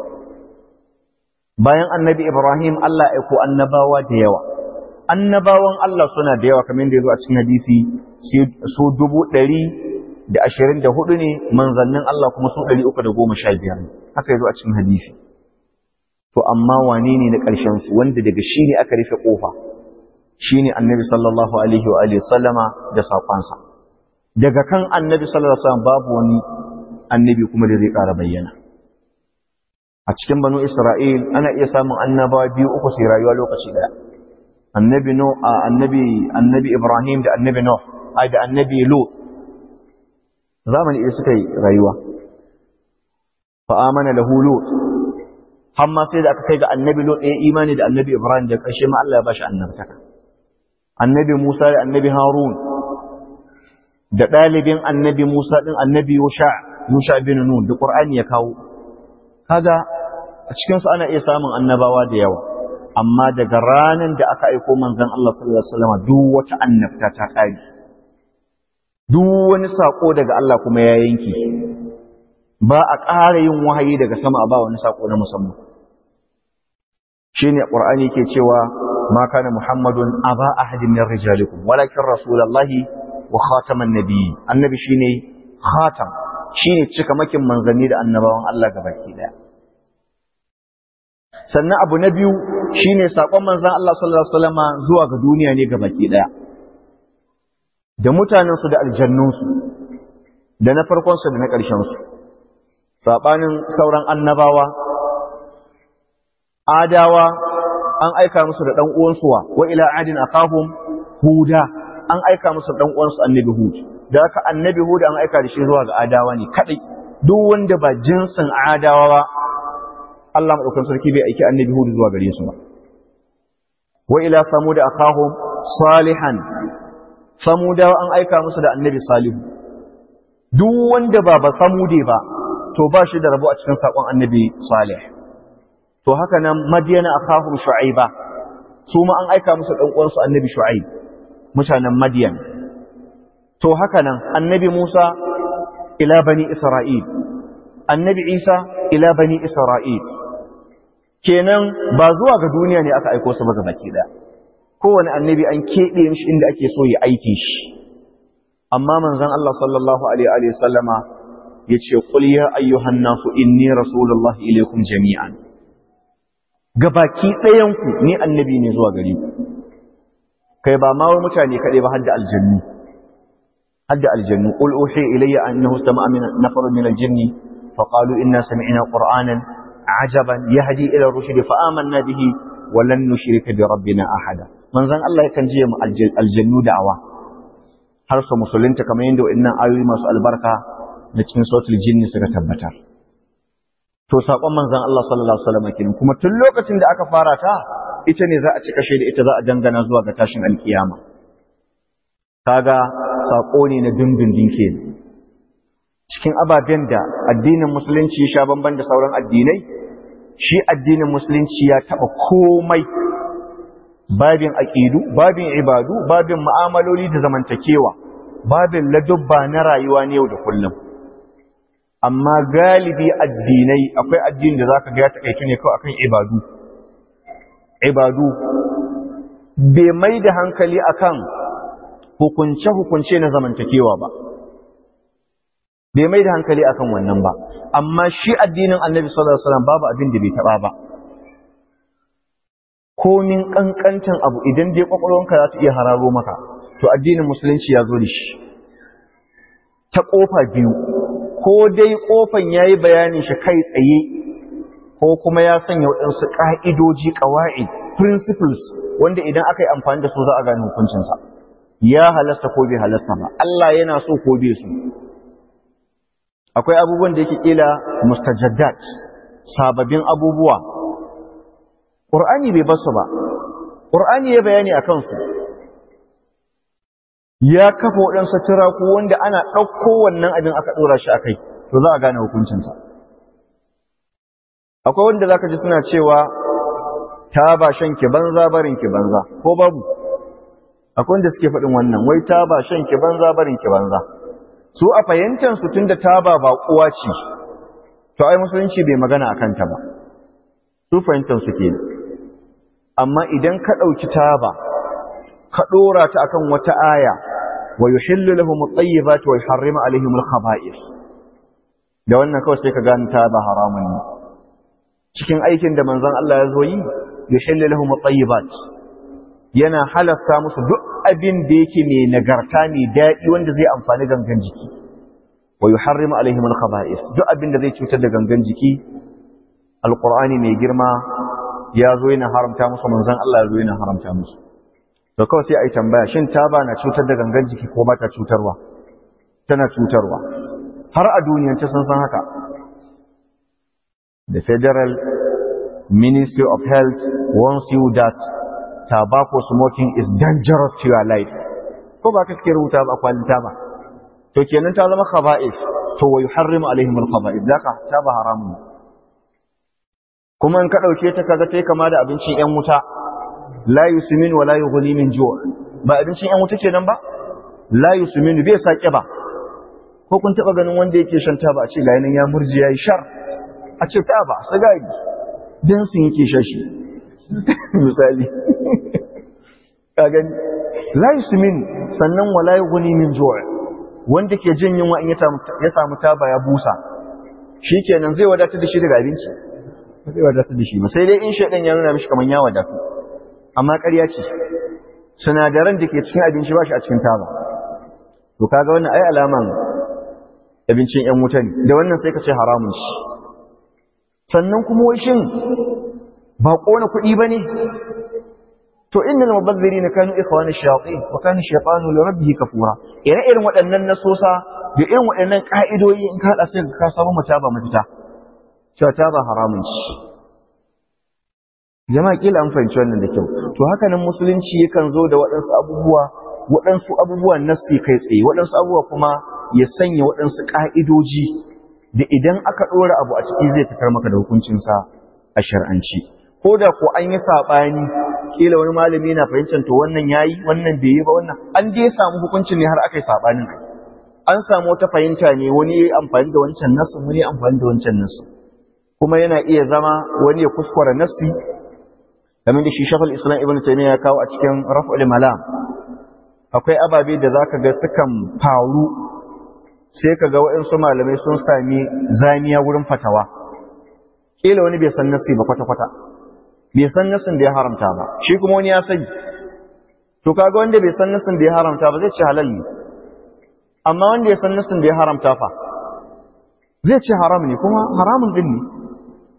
bayan annabi Ibrahim Allah ya aiko annabawa da yawa annabawan Allah suna da yawa kamar da ya zo a cikin hadisi su dubu ɗari da ashirin da hudu ne manzannin Allah kuma su ɗari uku da goma sha biyar ne haka ya zo a cikin hadisi to amma wane ne na ƙarshen su wanda daga shi ne aka rufe ƙofa shi ne annabi sallallahu alaihi wa alihi sallama da saƙonsa daga kan annabi sallallahu alaihi wasallam babu wani annabi kuma da zai ƙara bayyana a cikin banu isra'il ana iya samun annabawa biyu uku sai rayuwa lokaci ɗaya annabi no annabi annabi ibrahim da annabi nuh ai da annabi lut zamani ɗaya suka yi rayuwa fa amana lahu lut amma sai da aka kai ga annabi lut ɗaya imani da annabi ibrahim da ƙarshe ma Allah ya bashi annabtaka annabi musa da annabi harun da ɗalibin annabi musa ɗin annabi yusha yusha bin nun da qur'ani ya kawo kaga a cikin su ana iya samun annabawa da yawa amma daga ranar da aka aiko manzon Allah sallallahu alaihi wasallam duk wata annabta ta kare duk wani sako daga Allah kuma ya yanki ba a ƙara yin wahayi daga sama a ba wani sako na musamman shine qur'ani yake cewa ma kana muhammadun aba ahadin min rijalikum walakin rasulullahi wa khataman nabiyyi annabi shine khatam shine cikamakin manzanni da annabawan Allah gabaki daya sannan abu na biyu shine sakon manzon Allah sallallahu alaihi wasallama zuwa ga duniya ne gabaki daya da mutanensu da aljannunsu da na farkonsu da na ƙarshensu saɓanin sauran annabawa adawa an aika musu da ɗan uwansu wa wa ila adin akahum huda an aika musu da ɗan uwansu annabi hud da haka annabi hud an aika da shi zuwa ga adawa ne kadai duk wanda ba jinsin adawa ba Allah madaukakin sarki bai aiki annabi hud zuwa gare su ba wa ila samud akahum salihan samudawa an aika musu da annabi salihu duk wanda ba ba samude ba to ba shi da rabo a cikin sakon annabi salih to haka nan madiyana akahum shu'aiba su ma an aika musu dan uwansu annabi shu'aib mutanen madiyan to haka nan annabi musa ila bani isra'il annabi isa ila bani isra'il kenan ba zuwa ga duniya ne aka aiko su ba ga baki daya kowane annabi an keɓe mishi inda ake so ya aike shi amma manzon Allah sallallahu alaihi wa sallama yace qul ya ayyuhan nasu inni rasulullahi ilaykum jami'an gabaki ɗayan ku ni annabi ne zuwa gare ku kai ba ma mutane kaɗai ba hadda aljannu hadda aljannu qul uhi ilayya annahu istama'a min nafarun min aljinni faqalu inna sami'na qur'anan ajaban yahdi ila rushdi fa amanna bihi wa lan nushrika bi rabbina ahada manzon Allah yakan je mu aljannu da'awa har su musulunta kamar yadda wa'annan ayoyi masu albarka da cikin sautul jinni suka tabbatar to sakon manzon Allah sallallahu alaihi wasallam kenan kuma tun lokacin da aka fara ta ita ne za a ci kashe da ita za a dangana zuwa ga tashin alkiyama kaga sako ne na dindindin kenan cikin ababen da addinin musulunci ya sha bamban da sauran addinai shi addinin musulunci ya taba komai babin aqidu babin ibadu babin mu'amaloli da zamantakewa babin ladubba na rayuwa ne yau da kullum amma galibi addinai akwai addini da zaka ga ya takaitu ne kawai akan ibadu ibadu bai mai da hankali akan hukunce-hukunce na zamantakewa ba bai mai da hankali akan wannan ba amma shi addinin annabi sallallahu alaihi wasallam babu abin da bai taba ba komin kankantan abu idan dai kwakwalwanka za ta iya hararo maka to addinin musulunci ya zo da shi ta kofa biyu ko dai kofan yayi bayanin shi kai tsaye ko kuma ya sanya waɗansu ƙa'idoji ƙawa'i principles wanda idan aka yi amfani da su za a gane hukuncinsa ya halasta ko bai halasta ba Allah yana so ko bai su akwai abubuwan da yake kila mustajaddat sababbin abubuwa Qur'ani bai basu ba Qur'ani ya bayani a kansu ya kafa waɗansu turaku wanda ana ɗauko wannan abin aka ɗora shi a kai to za a gane hukuncinsa akwai wanda za ka ji suna cewa ta ba shan ki banza barin ki banza ko babu akwai wanda suke faɗin wannan wai ta ba shan ki banza barin ki banza su a fahimtar su tunda taba ba kuwa ce to ai musulunci bai magana akan ta ba su fahimtar su ke amma idan ka ɗauki taba ka ɗora ta akan wata aya wa yuhillu lahum at-tayyibat wa yuharrimu alaihim al-khaba'ith da wannan kawai sai ka gane taba haramun ne cikin aikin da manzon Allah ya zo yi yuhillu lahum at-tayyibat yana halasta musu duk abin da yake mai nagarta mai daɗi wanda zai amfani gangan jiki wa yuharrimu alaihim al-khaba'ith duk abin da zai cutar da gangan jiki alqur'ani mai girma ya zo yana haramta musu manzon Allah ya zo yana haramta musu to kawai sai ai tambaya shin taba na cutar da gangan jiki ko ba ta cutarwa tana cutarwa har a duniyance sun san haka the federal ministry of health warns you that tobacco smoking is dangerous to your life ko ba ka suke rubuta ba kwalita ba to kenan ta zama khaba'is to wa yuharrimu alaihim al-khaba'is daka ta ba haramun kuma in ka dauke ta kaga tai kama da abincin yan wuta la yusmin wa la yughni min ju' ba abincin yan wuta kenan ba la yusmin bai sake ba ko kun taba ganin wanda yake shan taba a ce ga yanin ya murji yayi shar a ce taba sigari dan sun yake shashi misali ka gani la yusmin sannan wala yughni min ju' wanda ke jin yunwa in ya samu taba ya busa shikenan zai wadatar da shi daga abinci ba zai wadatar da shi ba sai dai in shaidan ya nuna mishi kaman ya wadatu amma ƙarya ce sinadaran da ke cikin abinci ba shi a cikin taba to kaga wannan ai alaman abincin yan wuta ne da wannan sai ka ce haramun shi sannan kuma wai shin ba ƙona kuɗi ba ne to innal mubazzirina kanu ikhwana shayatin wa kana shaytanu li rabbih kafura ire irin waɗannan nasosa da irin waɗannan ka'idoyi in ka hada sai ka samu mutaba mafita cewa taba haramun ci jama'a kila an fahimci wannan da kyau to haka nan musulunci yakan zo da waɗansu abubuwa waɗansu abubuwan nassi kai tsaye waɗansu abubuwa kuma ya sanya waɗansu ka'idoji da idan aka ɗora abu a ciki zai fitar maka da hukuncinsa a shar'anci ko da ko an yi saɓani kila wani malami na fahimtar to wannan yayi wannan bai yi ba wannan an dai samu hukuncin ne har aka yi sabanin kai an samu wata fahimta ne wani yayi amfani da wancan nasu wani yayi amfani da wancan nasu kuma yana iya zama wani ya kuskura nassi kamar da shi shafal islam ibn taymiya ya kawo a cikin raf'ul malam akwai ababe da zaka ga sukan faru sai ka ga waɗansu malamai sun sami zaniya wurin fatawa kila wani bai san nassi ba kwata-kwata bai san nasin da ya haramta ba shi kuma wani ya sani to kaga wanda bai san nasin da ya haramta ba zai ce halal ne amma wanda ya san nasin da ya haramta fa zai ce haram ne kuma haramun din ne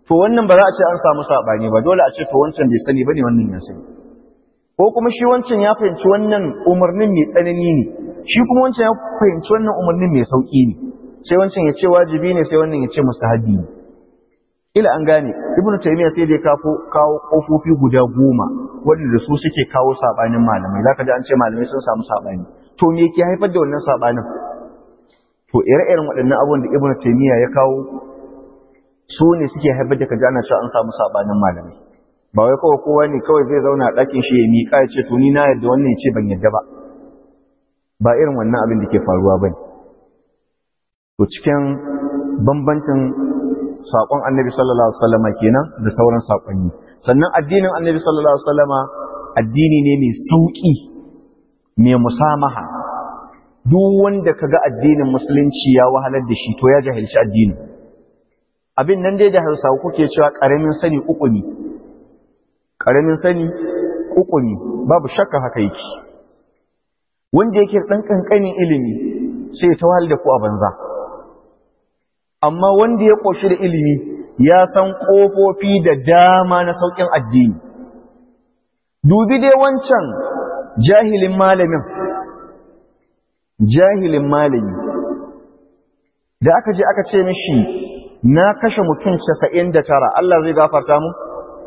to wannan ba za a ce an samu saɓani ba dole a ce to wancan bai sani ba ne wannan ya sani ko kuma shi wancan ya fahimci wannan umarnin mai tsanani ne shi kuma wancan ya fahimci wannan umarnin mai sauƙi ne sai wancan ya ce wajibi ne sai wannan ya ce mustahabi ne ila an gane ibnu taymiya sai dai kafo kawo kofofi guda goma wanda su suke kawo sabanin malamai zaka ji an ce malamai sun samu sabani to me yake haifar da wannan sabanin to ire-iren waɗannan abubuwan da ibnu taymiya ya kawo su ne suke haifar da kaji ana cewa an samu sabanin malamai ba wai kawai kowa ne kawai zai zauna a ɗakin shi ya miƙa ya ce to ni na yadda wannan ya ce ban yadda ba ba irin wannan abin da ke faruwa ba ne to cikin bambancin saƙon annabi sallallahu alaihi wasallama kenan da sauran saƙonni sannan addinin annabi sallallahu alaihi wasallama addini ne mai sauƙi mai musamaha duk wanda kaga addinin musulunci ya wahalar da shi to ya jahilci addini abin nan dai da hausawa kuke cewa ƙaramin sani uku ne ƙaramin sani uku ne babu shakka haka yake wanda yake ɗan ƙanƙanin ilimi sai ta wahal da ku a banza amma wanda ya ƙoshi da ilimi ya san ƙofofi da dama na sauƙin addini dubi dai wancan jahilin malamin jahilin malami da aka je aka ce mishi na kashe mutum casa'in da tara Allah zai gafarta mu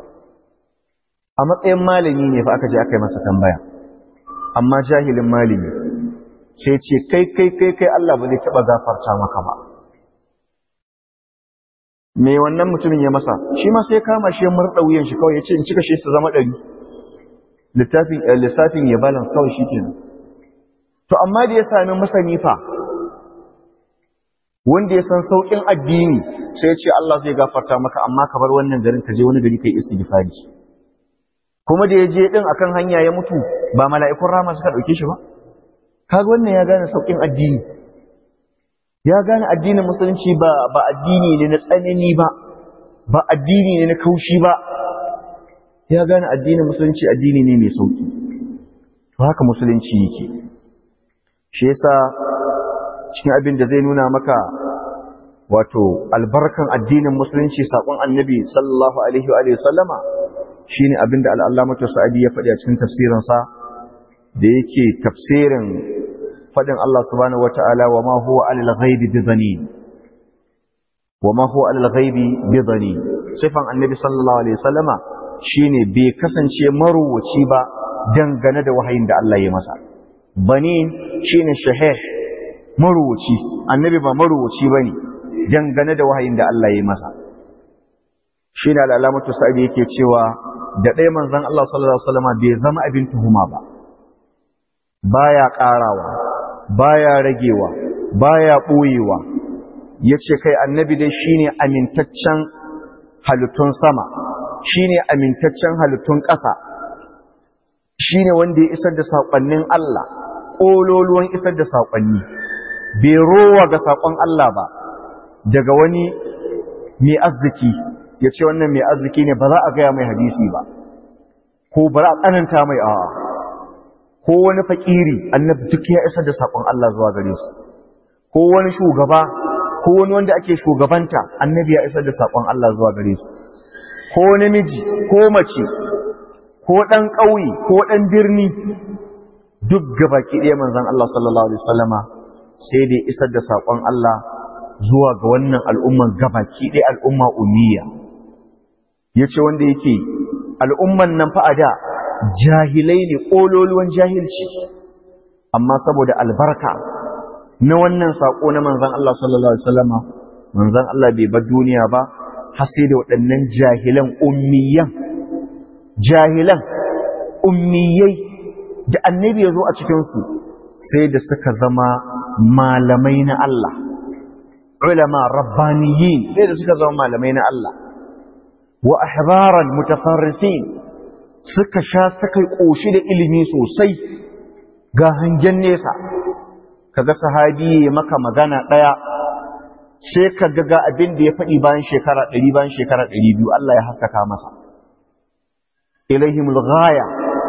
a matsayin malami ne fa aka je aka yi masa tambaya amma jahilin malami sai ce kai kai kai kai Allah ba zai taɓa gafarta maka ba me wannan mutumin ya masa shi ma sai kama shi ya murɗa wuyan shi kawai ya ce in cika shi su zama ɗari littafin lissafin ya balance kawai shi kenan to amma da ya sami masani fa wanda ya san sauƙin addini sai ya ce Allah zai gafarta maka amma ka bar wannan garin ka je wani gari kai istighfari kuma da ya je din akan hanya ya mutu ba mala'ikun rama suka dauke shi ba kaga wannan ya gane sauƙin addini ya gane addinin musulunci ba ba addini ne na tsanani ba ba addini ne na kaushi ba ya gane addinin musulunci addini ne mai sauƙi to haka musulunci yake shi yasa cikin abin da zai nuna maka wato albarkan addinin musulunci saƙon annabi sallallahu alaihi wa sallama shine abin da al'allamatu sa'adi ya faɗi a cikin tafsirinsa da yake tafsirin faɗin Allah subhanahu wata'ala wa ma huwa alal ghaibi bi dhanin wa ma huwa alal ghaibi bi dhanin sifan annabi sallallahu alaihi wasallama shine bai kasance maruwaci ba dangane da wahayin da Allah ya masa banin shine shahih maruwaci annabi ba maruwaci bane dangane da wahayin da Allah ya masa shine al'alamatu sa'idi yake cewa da ɗaya manzon Allah sallallahu alaihi wasallama bai zama abin tuhuma ba baya ƙarawa baya ragewa baya ɓoyewa yace kai annabi dai shine amintaccen halittun sama shine amintaccen halittun ƙasa shine wanda ya isar da saƙonnin Allah ƙololuwan isar da saƙonni bai rowa ga saƙon Allah ba daga wani mai arziki ya ce wannan mai arziki ne ba za a gaya mai hadisi ba ko ba za a tsananta mai a'a ko wani fakiri annabi duk ya isar da saƙon Allah zuwa gare su ko wani shugaba ko wani wanda ake shugabanta annabi ya isar da saƙon Allah zuwa gare su ko namiji ko mace ko ɗan ƙauye ko ɗan birni duk gabaki ɗaya manzon Allah sallallahu alaihi wasallama sai dai isar da saƙon Allah zuwa ga wannan al'umman gabaki ɗaya al'umma ummiya yace wanda yake al'umman nan fa a da jahilai ne ƙololuwan jahilci amma saboda albarka na wannan saƙo na manzan Allah sallallahu Alaihi wasallama manzan Allah bai bar duniya ba har sai da waɗannan jahilan ummiyan jahilan ummiyai da annabi ya zo a cikinsu sai da suka zama malamai na Allah ulama rabbaniyin sai da suka zama malamai na Allah wa ahbaran mutafarrisin suka sha suka ƙoshi da ilimi sosai ga hangen nesa kaga sahabi ya maka magana ɗaya sai ka ga abin da ya faɗi bayan shekara ɗari bayan shekara ɗari biyu Allah ya haskaka masa ilaihimul ghaya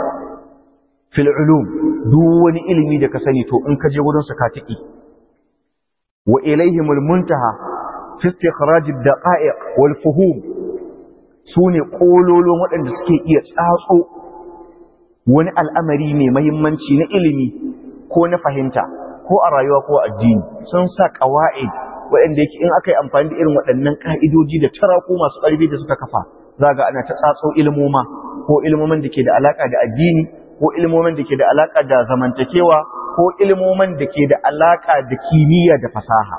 fil ulum duk wani ilimi da ka sani to in ka je wurin su ka tiki wa ilaihimul muntaha fi istikhraj ad-daqa'iq wal fuhum su ne ƙololon waɗanda suke iya tsatso wani al'amari mai mahimmanci na ilimi ko na fahimta ko a rayuwa ko addini sun sa ƙawa'id waɗanda yake in aka yi amfani da irin waɗannan ƙa'idoji da taraku masu ƙarfi da suka kafa za ga ana ta tsatso ilmoma ko ilmomin da ke da alaƙa da addini ko ilmomin da ke da alaƙa da zamantakewa ko ilmomin da ke da alaƙa da kimiyya da fasaha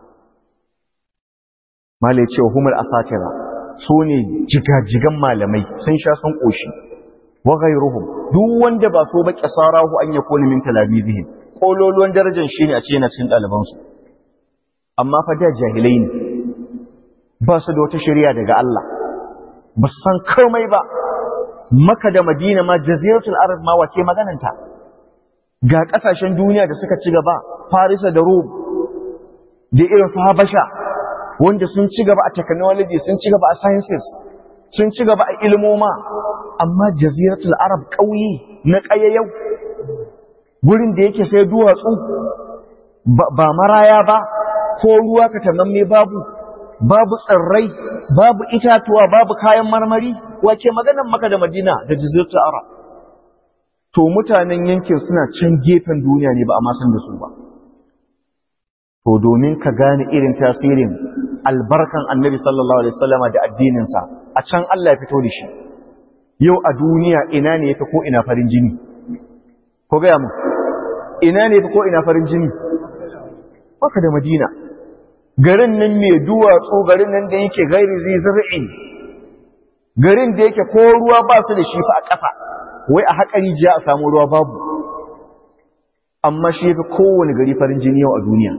malai cewa humul asatira su ne jigajigan malamai sun sha sun ƙoshi wa ghayruhum duk wanda ba so ba kisarahu an yakuna min talamizihim kololuwan darajar shine a ce yana cikin ɗaliban su amma fa da jahilai ne ba su da wata shari'a daga Allah ba su san komai ba maka da madina ma jaziratul arab ma wace magananta ga kasashen duniya da suka ci gaba farisa da rum da irin su habasha wanda sun ci gaba a technology sun ci gaba a sciences sun ci gaba a ilmoma amma jaziratul arab ƙauye na ƙayayyau gurin da yake sai duwatsu ba maraya ba ko ruwa ka tamamme babu babu tsirrai babu itatuwa babu kayan marmari wace maganan maka da madina da jaziratul arab to mutanen yankin suna can gefen duniya ne ba a masan da su ba to domin ka gane irin tasirin albarkan annabi sallallahu alaihi wasallama da addininsa a can Allah ya fito da shi yau a duniya ina ne yafi ko ina farin jini ko gaya mu ina ne yafi ko ina farin jini baka da madina garin nan mai duwatsu garin nan da yake gairi zai zar'in garin da yake ko ruwa ba su da shi fa a ƙasa wai a haƙari jiya a samu ruwa babu amma shi yafi kowane gari farin jini yau a duniya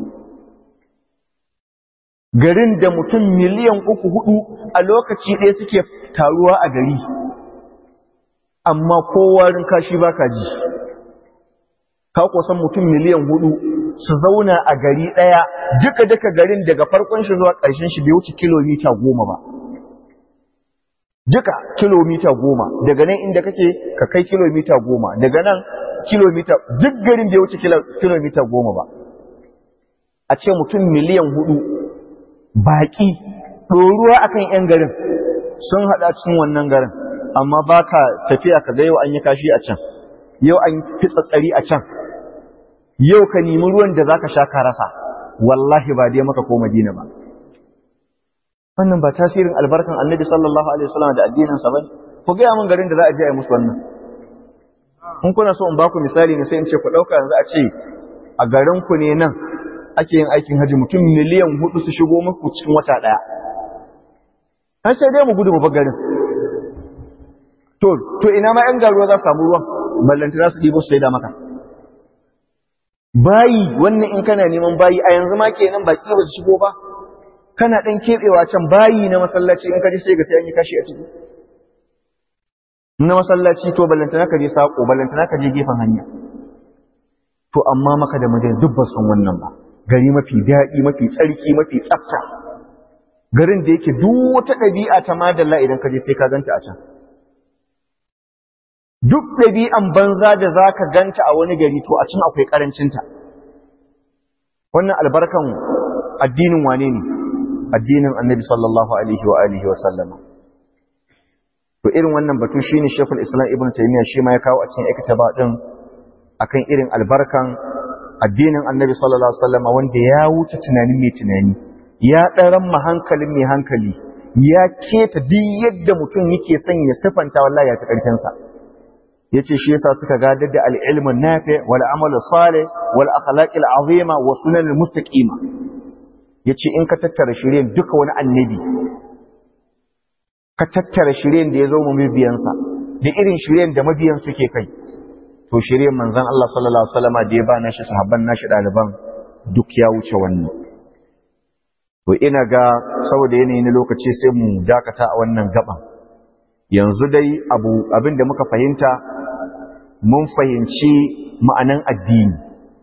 garin da mutum miliyan uku hudu a lokaci ɗaya suke taruwa a gari amma kowarin kashi ba ka ji ka kusan mutum miliyan hudu su zauna a gari ɗaya duka duka garin daga farkon shi zuwa ƙarshen shi bai wuce kilomita goma ba duka kilomita goma daga nan inda kake ka kai kilomita goma daga nan kilomita duk garin bai wuce kilomita goma ba a ce mutum miliyan hudu baƙi ɗoruwa akan 'yan garin sun haɗa cikin wannan garin amma ba ka tafiya ka ga yau an yi kashi a can yau an fi tsatsari a can yau ka nemi ruwan da za ka sha ka rasa wallahi ba dai maka ko madina ba wannan ba tasirin albarkan annabi sallallahu alaihi wasallam da addininsa ba ku gaya min garin da za a je a yi musu wannan in kuna so in baku misali ne sai in ce ku ɗauka yanzu a ce a garin ku ne nan ake yin aikin haji mutum miliyan hudu su shigo muku cikin wata ɗaya an sai dai mu gudu mu bar garin to to ina ma yan garuwa za su samu ruwan ballanta za su ɗibo su sai da maka bayi wannan in kana neman bayi a yanzu ma kenan baki ba su shigo ba kana ɗan keɓewa can bayi na masallaci in ka ji sai ga sai an yi kashi a ciki na masallaci to ballantana ka je sako ballantana ka je gefen hanya to amma maka da madina duk ba san wannan ba gari mafi daɗi mafi tsarki mafi tsafta garin da yake duk wata ɗabi'a ta madalla idan ka je sai ka ganta a can duk ɗabi'an banza da za ka ganta a wani gari to a can akwai ƙarancinta wannan albarkan addinin wane ne addinin annabi sallallahu alaihi wa alihi wa sallama to irin wannan batu shine Sheikhul Islam Ibn Taymiyyah shi ma ya kawo a cikin iktaba din akan irin albarkan addinin Annabi sallallahu alaihi wasallam wanda ya wuce tunanin mai tunani ya daran ma hankalin mai hankali ya keta duk yadda mutum yake son ya sifanta wallahi ya ta karfin sa yace shi yasa suka gadar da al-ilmu nafi wal amalu salih wal akhlaq al-azima wa sunan al-mustaqima yace in ka tattara shirin duka wani annabi ka tattara shiryen da ya zo mu mabiyansa da irin shiryen da mabiyan suke kai to shiryen manzon Allah sallallahu alaihi wasallam da ya ba nashi sahabban nashi daliban duk ya wuce wannan to ina ga saboda yanayi na lokaci sai mu dakata a wannan gaban yanzu dai abu abin da muka fahimta mun fahimci ma'anan addini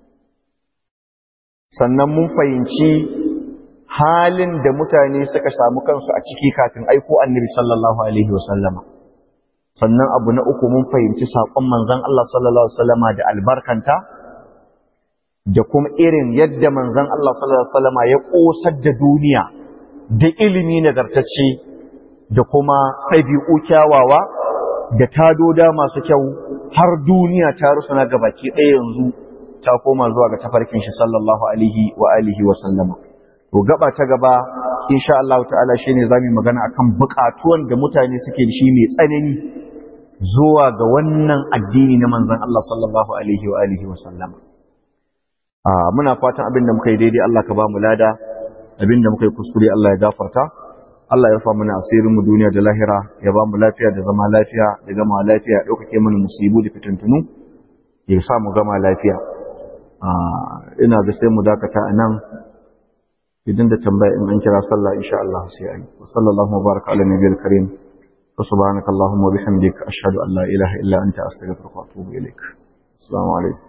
sannan mun fahimci halin da mutane suka samu kansu a ciki kafin aiko annabi sallallahu alaihi wasallama sannan abu na uku mun fahimci saƙon manzon Allah sallallahu alaihi wasallama da albarkanta da kuma irin yadda manzon Allah sallallahu alaihi wasallama ya ƙosar da duniya da ilimi nagartacce da kuma ɗabi'u kyawawa da tadoda masu kyau har duniya ta rusuna ga baki ɗaya yanzu ta koma zuwa ga tafarkin shi sallallahu alaihi wa alihi wa sallama to gaba ta gaba insha Allah ta'ala shine zamu magana akan buƙatuwan da mutane suke da shi mai tsanani zuwa ga wannan addini na manzon Allah sallallahu alaihi wa alihi wa sallama a muna fatan abin da muka yi daidai Allah ka ba mu lada abin da muka yi kuskure Allah ya gafarta Allah ya rufa mana asirin mu duniya da lahira ya ba mu lafiya da zama lafiya da gama lafiya ya ɗaukake mana musibu da fitintunu ya sa mu gama lafiya ina ga sai mu dakata a nan idan da tambaya in an kira sallah insha Allah sai ayi wa sallallahu wa baraka ala nabiyil karim wa subhanaka allahumma wa bihamdika ashhadu an la ilaha illa anta astaghfiruka wa atubu ilaik assalamu alaikum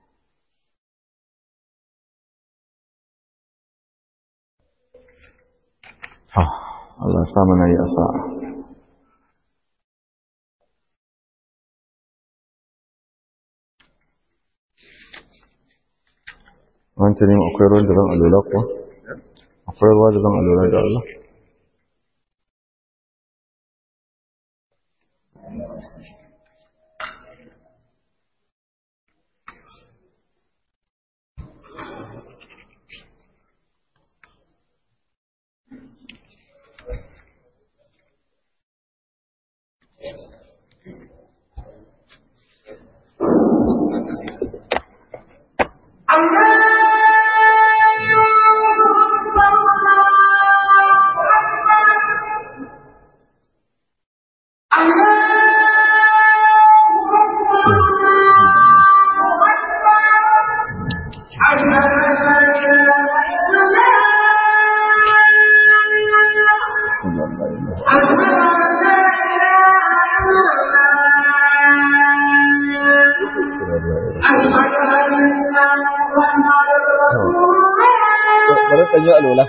ha Allah sa mana yi asa'a wancan ne akwai ruwan da zan alola kuwa akwai ruwa da zan alola da Allah bari ɗan yi alola.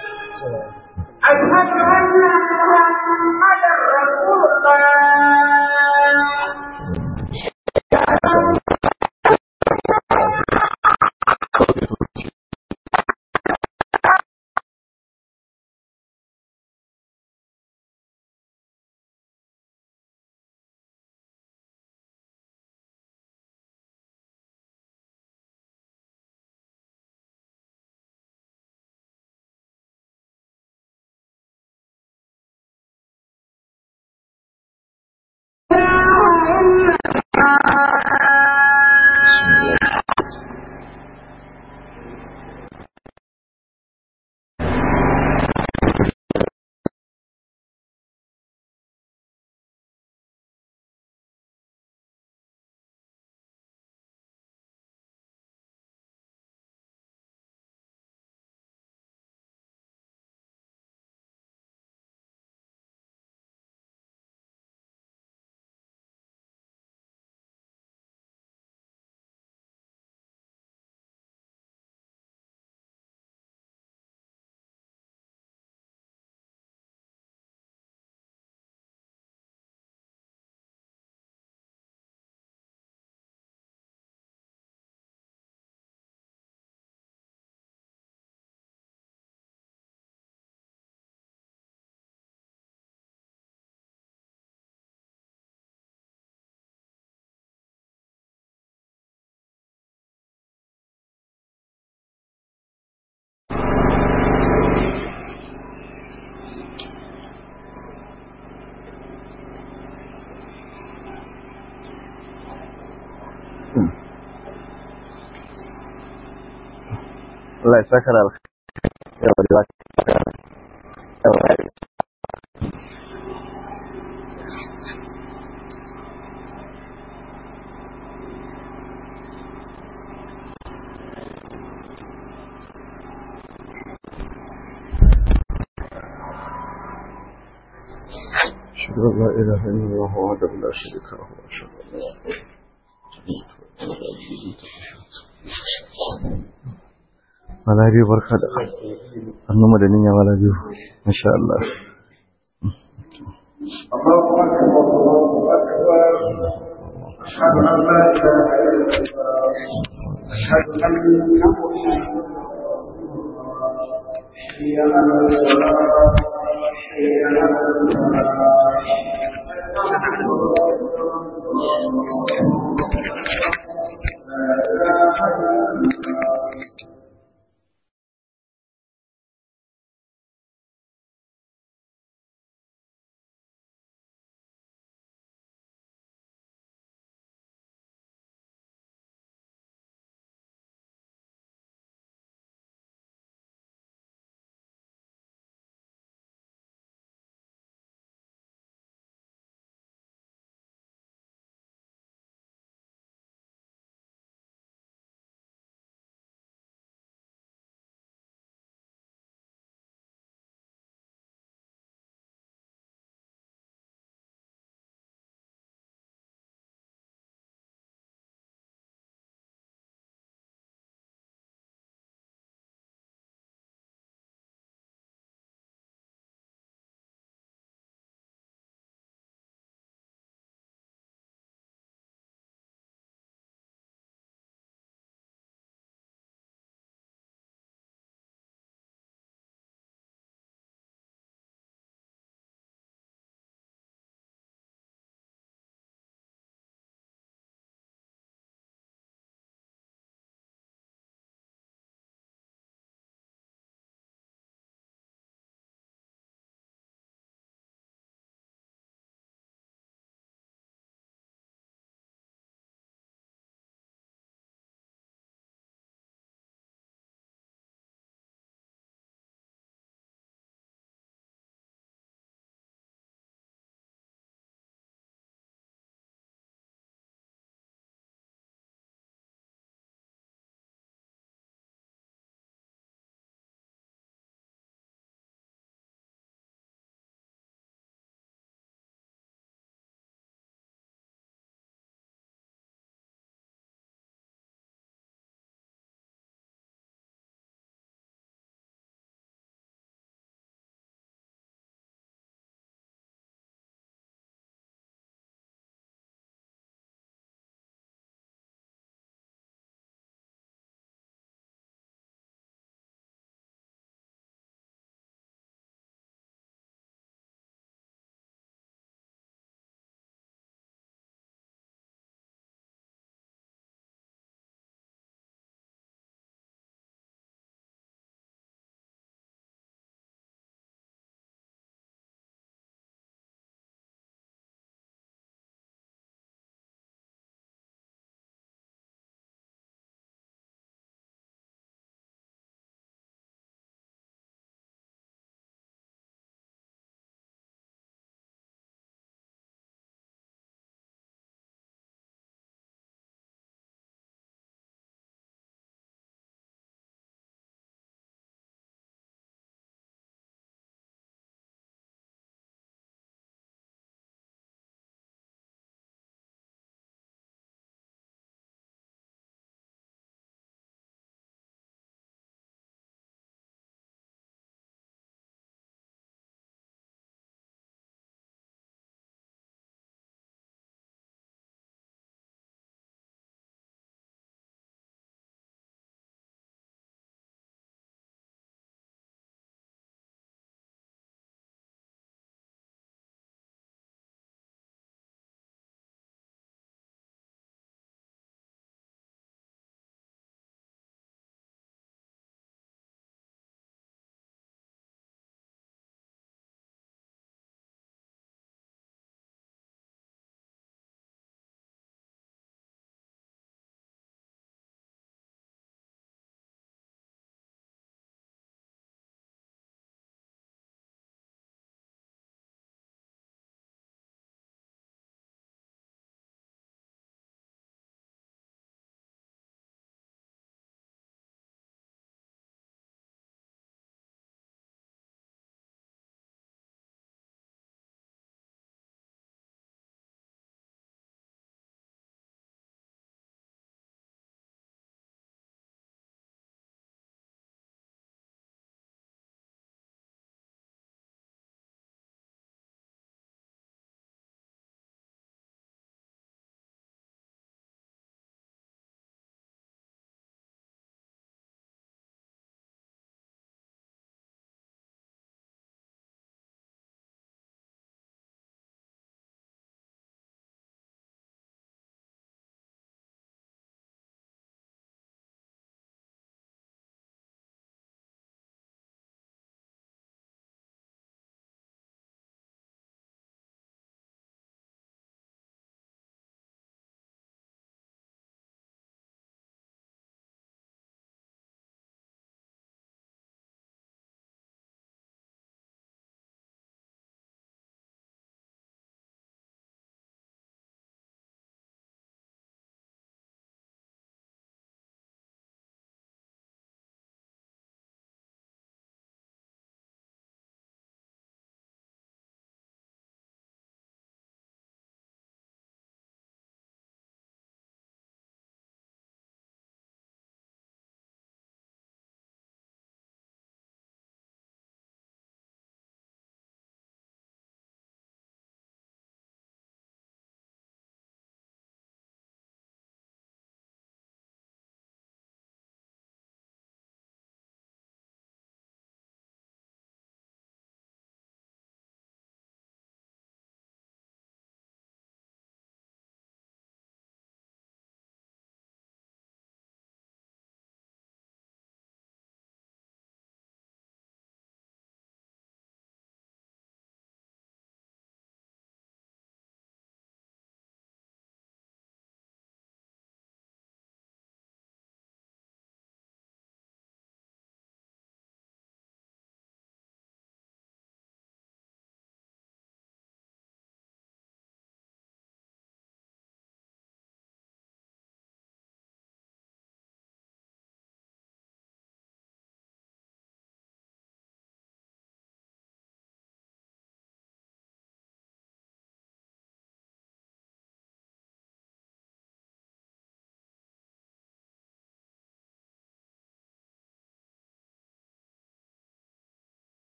Allah ya saka da yawa da yawa أشهد أن لا إله إلا الله وحده لا شريك له وأشهد أن Mala biyu barka da annuma da niyya mala biyu insha Allah أشهد أن لا إله إلا الله أشهد أن محمدا رسول الله حي على الصلاة حي على الفلاح